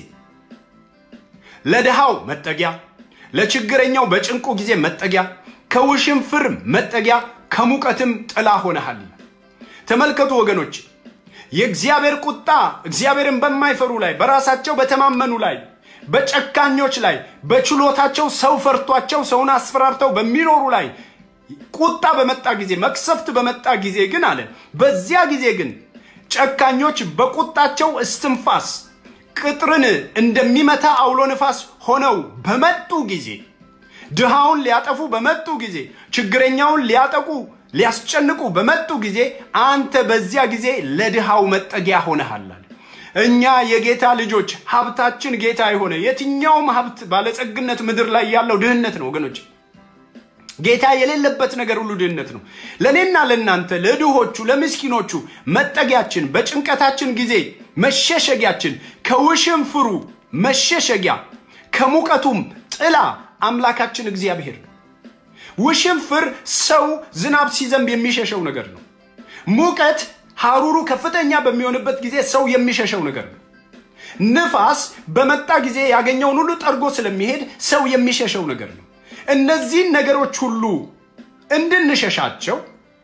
ለድሃው መጠጊያ፣ ለችግረኛው በጭንቁ ጊዜ መጠጊያ፣ ከውሽንፍር መጠጊያ ከሙቀትም ጥላ ሆነሃል። ተመልከቱ ወገኖች፣ የእግዚአብሔር ቁጣ እግዚአብሔርን በማይፈሩ ላይ፣ በራሳቸው በተማመኑ ላይ፣ በጨካኞች ላይ፣ በችሎታቸው ሰው ፈርቷቸው ሰውን አስፈራርተው በሚኖሩ ላይ ቁጣ በመጣ ጊዜ መቅሰፍት በመጣ ጊዜ ግን አለ በዚያ ጊዜ ግን ጨካኞች በቁጣቸው እስትንፋስ ቅጥርን እንደሚመታ አውሎ ንፋስ ሆነው በመጡ ጊዜ ድሃውን ሊያጠፉ በመጡ ጊዜ ችግረኛውን ሊያጠቁ ሊያስጨንቁ በመጡ ጊዜ አንተ በዚያ ጊዜ ለድሃው መጠጊያ ሆነሃል። እኛ የጌታ ልጆች ሀብታችን ጌታ የሆነ የትኛውም ሀብት ባለጸግነት ምድር ላይ ያለው ድህነት ነው ወገኖች። ጌታ የሌለበት ነገር ሁሉ ድህነት ነው። ለእኔና ለእናንተ ለድሆቹ፣ ለምስኪኖቹ መጠጊያችን፣ በጭንቀታችን ጊዜ መሸሸጊያችን፣ ከውሽንፍሩ መሸሸጊያ፣ ከሙቀቱም ጥላ አምላካችን እግዚአብሔር ነው። ውሽንፍር ሰው ዝናብ ሲዘንብ የሚሸሸው ነገር ነው። ሙቀት ሐሩሩ ከፍተኛ በሚሆንበት ጊዜ ሰው የሚሸሸው ነገር ነው። ንፋስ በመጣ ጊዜ ያገኘውን ሁሉ ጠርጎ ስለሚሄድ ሰው የሚሸሸው ነገር ነው። እነዚህን ነገሮች ሁሉ እንድንሸሻቸው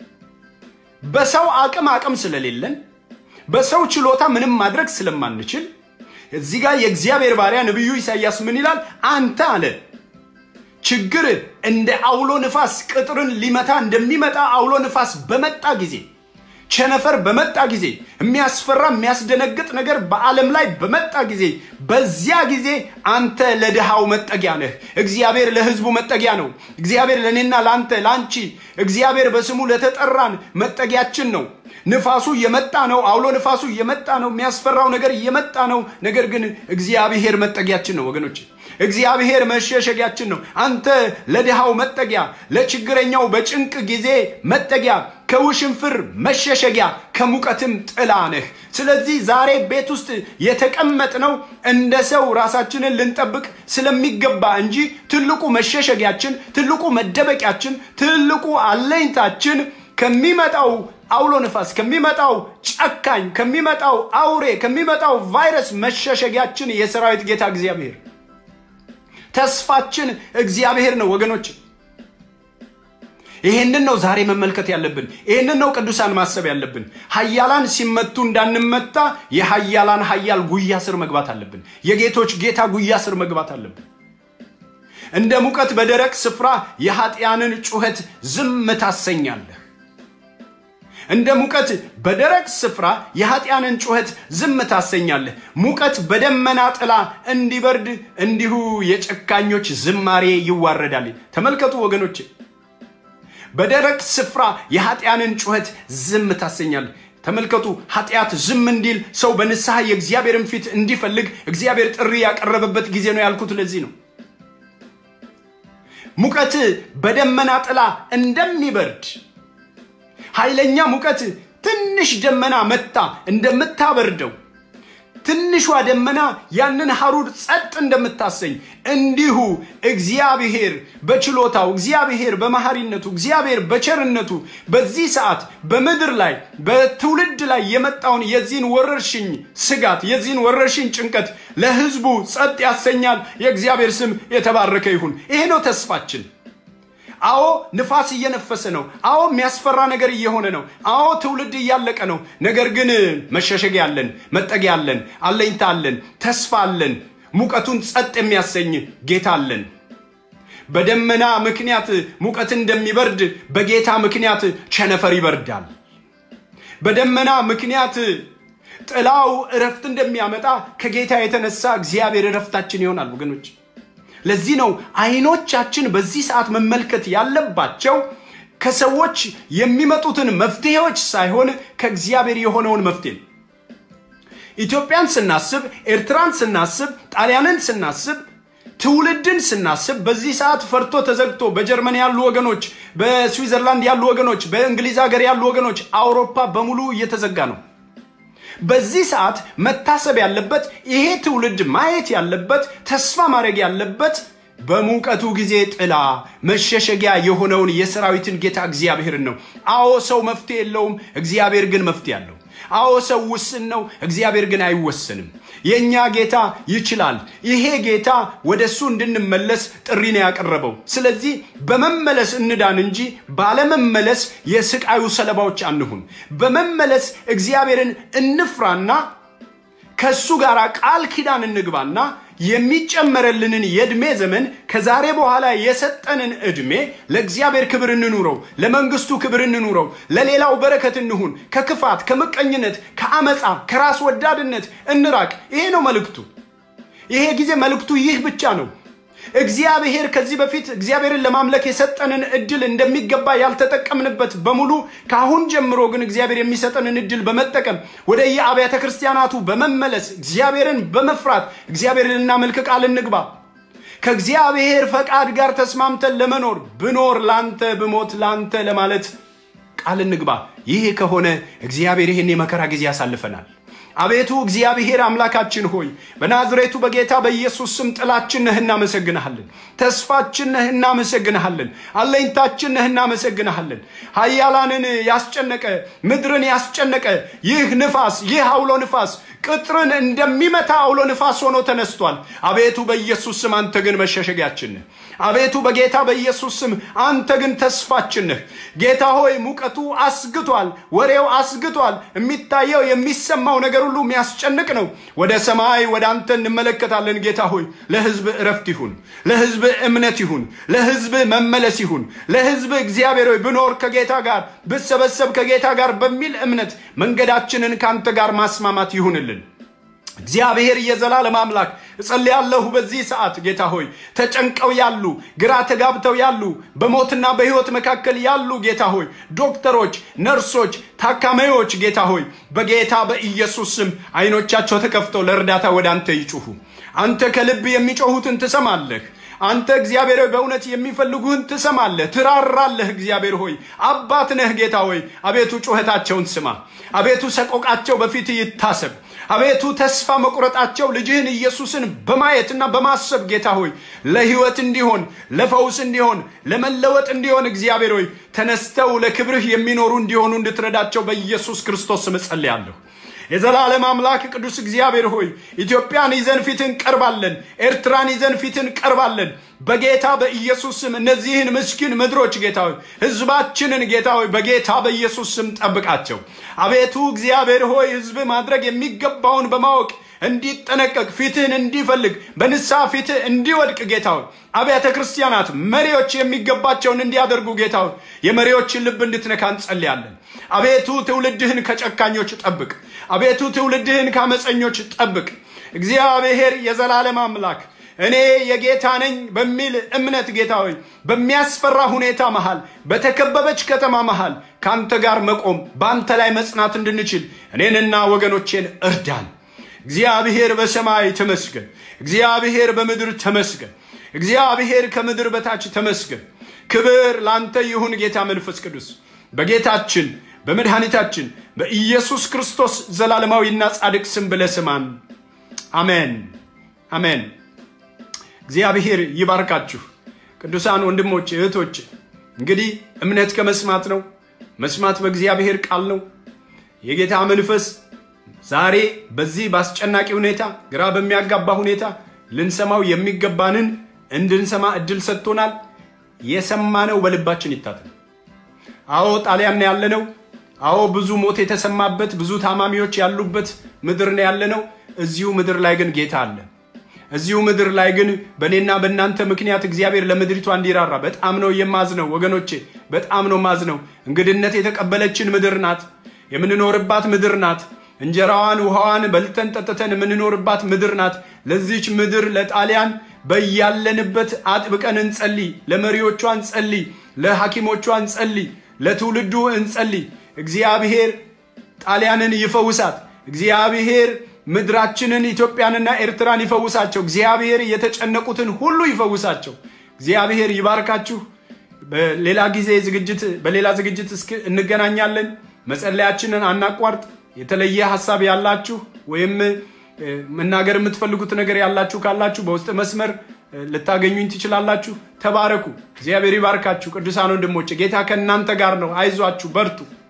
በሰው አቅም አቅም ስለሌለን በሰው ችሎታ ምንም ማድረግ ስለማንችል እዚህ ጋር የእግዚአብሔር ባሪያ ነቢዩ ኢሳያስ ምን ይላል? አንተ አለ ችግር እንደ አውሎ ንፋስ ቅጥርን ሊመታ እንደሚመጣ አውሎ ንፋስ በመጣ ጊዜ ቸነፈር በመጣ ጊዜ የሚያስፈራ የሚያስደነግጥ ነገር በዓለም ላይ በመጣ ጊዜ በዚያ ጊዜ አንተ ለድሃው መጠጊያ ነህ። እግዚአብሔር ለሕዝቡ መጠጊያ ነው። እግዚአብሔር ለእኔና ለአንተ ለአንቺ፣ እግዚአብሔር በስሙ ለተጠራን መጠጊያችን ነው። ንፋሱ እየመጣ ነው። አውሎ ንፋሱ እየመጣ ነው። የሚያስፈራው ነገር እየመጣ ነው። ነገር ግን እግዚአብሔር መጠጊያችን ነው ወገኖች። እግዚአብሔር መሸሸጊያችን ነው። አንተ ለድሃው መጠጊያ፣ ለችግረኛው በጭንቅ ጊዜ መጠጊያ፣ ከውሽንፍር መሸሸጊያ፣ ከሙቀትም ጥላ ነህ። ስለዚህ ዛሬ ቤት ውስጥ የተቀመጥነው እንደ ሰው ራሳችንን ልንጠብቅ ስለሚገባ እንጂ ትልቁ መሸሸጊያችን፣ ትልቁ መደበቂያችን፣ ትልቁ አለኝታችን ከሚመጣው አውሎ ንፋስ ከሚመጣው ጨካኝ ከሚመጣው አውሬ ከሚመጣው ቫይረስ መሸሸጊያችን የሰራዊት ጌታ እግዚአብሔር ተስፋችን እግዚአብሔር ነው ወገኖች። ይሄንን ነው ዛሬ መመልከት ያለብን። ይሄንን ነው ቅዱሳን ማሰብ ያለብን። ሀያላን ሲመቱ እንዳንመታ የሀያላን ሀያል ጉያ ስር መግባት አለብን። የጌቶች ጌታ ጉያ ስር መግባት አለብን። እንደ ሙቀት በደረቅ ስፍራ የኃጢያንን ጩኸት ዝም ታሰኛለህ። እንደ ሙቀት በደረቅ ስፍራ የኃጢያንን ጩኸት ዝም ታሰኛለህ። ሙቀት በደመና ጥላ እንዲበርድ እንዲሁ የጨካኞች ዝማሬ ይዋረዳል። ተመልከቱ ወገኖች፣ በደረቅ ስፍራ የኃጢያንን ጩኸት ዝም ታሰኛለህ። ተመልከቱ፣ ኃጢአት ዝም እንዲል ሰው በንስሐ የእግዚአብሔርን ፊት እንዲፈልግ እግዚአብሔር ጥሪ ያቀረበበት ጊዜ ነው ያልኩት ለዚህ ነው። ሙቀት በደመና ጥላ እንደሚበርድ ኃይለኛ ሙቀት ትንሽ ደመና መታ እንደምታበርደው ትንሿ ደመና ያንን ሐሩር ጸጥ እንደምታሰኝ እንዲሁ እግዚአብሔር በችሎታው እግዚአብሔር በመሐሪነቱ እግዚአብሔር በቸርነቱ በዚህ ሰዓት በምድር ላይ በትውልድ ላይ የመጣውን የዚህን ወረርሽኝ ስጋት የዚህን ወረርሽኝ ጭንቀት ለሕዝቡ ጸጥ ያሰኛል። የእግዚአብሔር ስም የተባረከ ይሁን። ይሄ ነው ተስፋችን። አዎ ንፋስ እየነፈሰ ነው። አዎ የሚያስፈራ ነገር እየሆነ ነው። አዎ ትውልድ እያለቀ ነው። ነገር ግን መሸሸጊያ አለን፣ መጠጊያ አለን፣ አለኝታ አለን፣ ተስፋ አለን። ሙቀቱን ጸጥ የሚያሰኝ ጌታ አለን። በደመና ምክንያት ሙቀት እንደሚበርድ በጌታ ምክንያት ቸነፈር ይበርዳል። በደመና ምክንያት ጥላው እረፍት እንደሚያመጣ ከጌታ የተነሳ እግዚአብሔር እረፍታችን ይሆናል ወገኖች። ለዚህ ነው አይኖቻችን በዚህ ሰዓት መመልከት ያለባቸው ከሰዎች የሚመጡትን መፍትሄዎች ሳይሆን ከእግዚአብሔር የሆነውን መፍትሄ ነው። ኢትዮጵያን ስናስብ፣ ኤርትራን ስናስብ፣ ጣሊያንን ስናስብ፣ ትውልድን ስናስብ በዚህ ሰዓት ፈርቶ ተዘግቶ በጀርመን ያሉ ወገኖች፣ በስዊዘርላንድ ያሉ ወገኖች፣ በእንግሊዝ ሀገር ያሉ ወገኖች፣ አውሮፓ በሙሉ እየተዘጋ ነው። በዚህ ሰዓት መታሰብ ያለበት ይሄ ትውልድ ማየት ያለበት ተስፋ ማድረግ ያለበት በሙቀቱ ጊዜ ጥላ መሸሸጊያ የሆነውን የሰራዊትን ጌታ እግዚአብሔርን ነው። አዎ ሰው መፍትሄ የለውም፣ እግዚአብሔር ግን መፍትሄ አለው። አዎ ሰው ውስን ነው፣ እግዚአብሔር ግን አይወሰንም። የእኛ ጌታ ይችላል። ይሄ ጌታ ወደ እሱ እንድንመለስ ጥሪ ነው ያቀረበው። ስለዚህ በመመለስ እንዳን እንጂ ባለመመለስ የስቃዩ ሰለባዎች አንሁን። በመመለስ እግዚአብሔርን እንፍራና ከእሱ ጋር ቃል ኪዳን እንግባና የሚጨመረልንን የዕድሜ ዘመን ከዛሬ በኋላ የሰጠንን ዕድሜ ለእግዚአብሔር ክብር እንኑረው፣ ለመንግስቱ ክብር እንኑረው፣ ለሌላው በረከት እንሁን፣ ከክፋት፣ ከምቀኝነት፣ ከአመፃ፣ ከራስ ወዳድነት እንራቅ። ይሄ ነው መልእክቱ። ይሄ ጊዜ መልእክቱ ይህ ብቻ ነው። እግዚአብሔር ከዚህ በፊት እግዚአብሔርን ለማምለክ የሰጠንን እድል እንደሚገባ ያልተጠቀምንበት በሙሉ ከአሁን ጀምሮ ግን እግዚአብሔር የሚሰጠንን እድል በመጠቀም ወደ የአብያተ ክርስቲያናቱ በመመለስ እግዚአብሔርን በመፍራት እግዚአብሔርን ልናመልክ ቃል እንግባ። ከእግዚአብሔር ፈቃድ ጋር ተስማምተን ለመኖር ብኖር ላንተ ብሞት ላንተ ለማለት ቃል እንግባ። ይህ ከሆነ እግዚአብሔር ይህን የመከራ ጊዜ ያሳልፈናል። አቤቱ እግዚአብሔር አምላካችን ሆይ በናዝሬቱ በጌታ በኢየሱስ ስም ጥላችን ነህ፣ እናመሰግንሃለን። ተስፋችን ነህ፣ እናመሰግንሃለን። አለኝታችን ነህ፣ እናመሰግንሃለን። ኃያላንን ያስጨነቀ ምድርን ያስጨነቀ ይህ ንፋስ ይህ አውሎ ንፋስ ቅጥርን እንደሚመታ አውሎ ንፋስ ሆኖ ተነስቷል። አቤቱ በኢየሱስ ስም አንተ ግን መሸሸጊያችን ነህ። አቤቱ በጌታ በኢየሱስ ስም አንተ ግን ተስፋችን ነህ። ጌታ ሆይ ሙቀቱ አስግቷል፣ ወሬው አስግቷል። የሚታየው የሚሰማው ነገር ሁሉ የሚያስጨንቅ ነው። ወደ ሰማይ ወደ አንተ እንመለከታለን። ጌታ ሆይ ለሕዝብ እረፍት ይሁን፣ ለሕዝብ እምነት ይሁን፣ ለሕዝብ መመለስ ይሁን፣ ለሕዝብ እግዚአብሔር ሆይ ብኖር ከጌታ ጋር ብሰበሰብ ከጌታ ጋር በሚል እምነት መንገዳችንን ከአንተ ጋር ማስማማት ይሁንልን። እግዚአብሔር የዘላለም አምላክ እጸልያለሁ በዚህ ሰዓት ጌታ ሆይ ተጨንቀው ያሉ ግራ ተጋብተው ያሉ በሞትና በሕይወት መካከል ያሉ ጌታ ሆይ ዶክተሮች፣ ነርሶች፣ ታካሚዎች ጌታ ሆይ በጌታ በኢየሱስ ስም አይኖቻቸው ተከፍተው ለእርዳታ ወደ አንተ ይጩሁ። አንተ ከልብ የሚጮሁትን ትሰማለህ። አንተ እግዚአብሔር ሆይ በእውነት የሚፈልጉህን ትሰማለህ፣ ትራራለህ። እግዚአብሔር ሆይ አባት ነህ ጌታ ሆይ አቤቱ ጩኸታቸውን ስማ። አቤቱ ሰቆቃቸው በፊት ይታሰብ። አቤቱ ተስፋ መቁረጣቸው ልጅህን ኢየሱስን በማየትና በማሰብ ጌታ ሆይ ለሕይወት እንዲሆን ለፈውስ እንዲሆን ለመለወጥ እንዲሆን እግዚአብሔር ሆይ ተነስተው ለክብርህ የሚኖሩ እንዲሆኑ እንድትረዳቸው በኢየሱስ ክርስቶስ ስም እጸልያለሁ። የዘላለም አምላክ ቅዱስ እግዚአብሔር ሆይ ኢትዮጵያን ይዘን ፊትን ቀርባለን፣ ኤርትራን ይዘን ፊትን ቀርባለን። በጌታ በኢየሱስ ስም እነዚህን ምስኪን ምድሮች ጌታ ሆይ ህዝባችንን ጌታ ሆይ በጌታ በኢየሱስ ስም ጠብቃቸው። አቤቱ እግዚአብሔር ሆይ ህዝብ ማድረግ የሚገባውን በማወቅ እንዲጠነቀቅ ፊትህን እንዲፈልግ በንስሐ ፊትህ እንዲወድቅ ጌታ ሆይ አብያተ ክርስቲያናት መሪዎች የሚገባቸውን እንዲያደርጉ ጌታ ሆይ የመሪዎችን ልብ እንድትነካ እንጸልያለን። አቤቱ ትውልድህን ከጨካኞች ጠብቅ። አቤቱ ትውልድህን ከአመፀኞች ጠብቅ። እግዚአብሔር የዘላለም አምላክ እኔ የጌታ ነኝ በሚል እምነት ጌታ ሆይ በሚያስፈራ ሁኔታ መሃል በተከበበች ከተማ መሃል ከአንተ ጋር መቆም በአንተ ላይ መጽናት እንድንችል እኔንና ወገኖቼን እርዳን። እግዚአብሔር በሰማይ ተመስገን። እግዚአብሔር በምድር ተመስገን። እግዚአብሔር ከምድር በታች ተመስገን። ክብር ለአንተ ይሁን ጌታ መንፈስ ቅዱስ በጌታችን በመድኃኒታችን በኢየሱስ ክርስቶስ ዘላለማዊና ጻድቅ ስም ብለህ ስማን። አሜን አሜን። እግዚአብሔር ይባርካችሁ ቅዱሳን ወንድሞች እህቶች። እንግዲህ እምነት ከመስማት ነው፣ መስማት በእግዚአብሔር ቃል ነው። የጌታ መንፈስ ዛሬ በዚህ በአስጨናቂ ሁኔታ፣ ግራ በሚያጋባ ሁኔታ ልንሰማው የሚገባንን እንድንሰማ እድል ሰጥቶናል። የሰማነው በልባችን ይታተም። አዎ ጣሊያን ነው ያለነው። አዎ ብዙ ሞት የተሰማበት ብዙ ታማሚዎች ያሉበት ምድር ነው ያለነው። እዚሁ ምድር ላይ ግን ጌታ አለ። እዚሁ ምድር ላይ ግን በእኔና በእናንተ ምክንያት እግዚአብሔር ለምድሪቷ እንዲራራ በጣም ነው የማዝነው ወገኖቼ፣ በጣም ነው ማዝነው። እንግድነት የተቀበለችን ምድር ናት፣ የምንኖርባት ምድር ናት። እንጀራዋን ውሃዋን በልተን ጠጥተን የምንኖርባት ምድር ናት። ለዚች ምድር ለጣሊያን በያለንበት አጥብቀን እንጸልይ። ለመሪዎቿ እንጸልይ፣ ለሐኪሞቿ እንጸልይ፣ ለትውልዱ እንጸልይ። እግዚአብሔር ጣሊያንን ይፈውሳት። እግዚአብሔር ምድራችንን ኢትዮጵያንና ኤርትራን ይፈውሳቸው። እግዚአብሔር የተጨነቁትን ሁሉ ይፈውሳቸው። እግዚአብሔር ይባርካችሁ። በሌላ ጊዜ ዝግጅት በሌላ ዝግጅት እስክ እንገናኛለን። መጸለያችንን አናቋርጥ። የተለየ ሀሳብ ያላችሁ ወይም መናገር የምትፈልጉት ነገር ያላችሁ ካላችሁ በውስጥ መስመር ልታገኙኝ ትችላላችሁ። ተባረኩ። እግዚአብሔር ይባርካችሁ። ቅዱሳን ወንድሞች ጌታ ከእናንተ ጋር ነው። አይዟችሁ፣ በርቱ።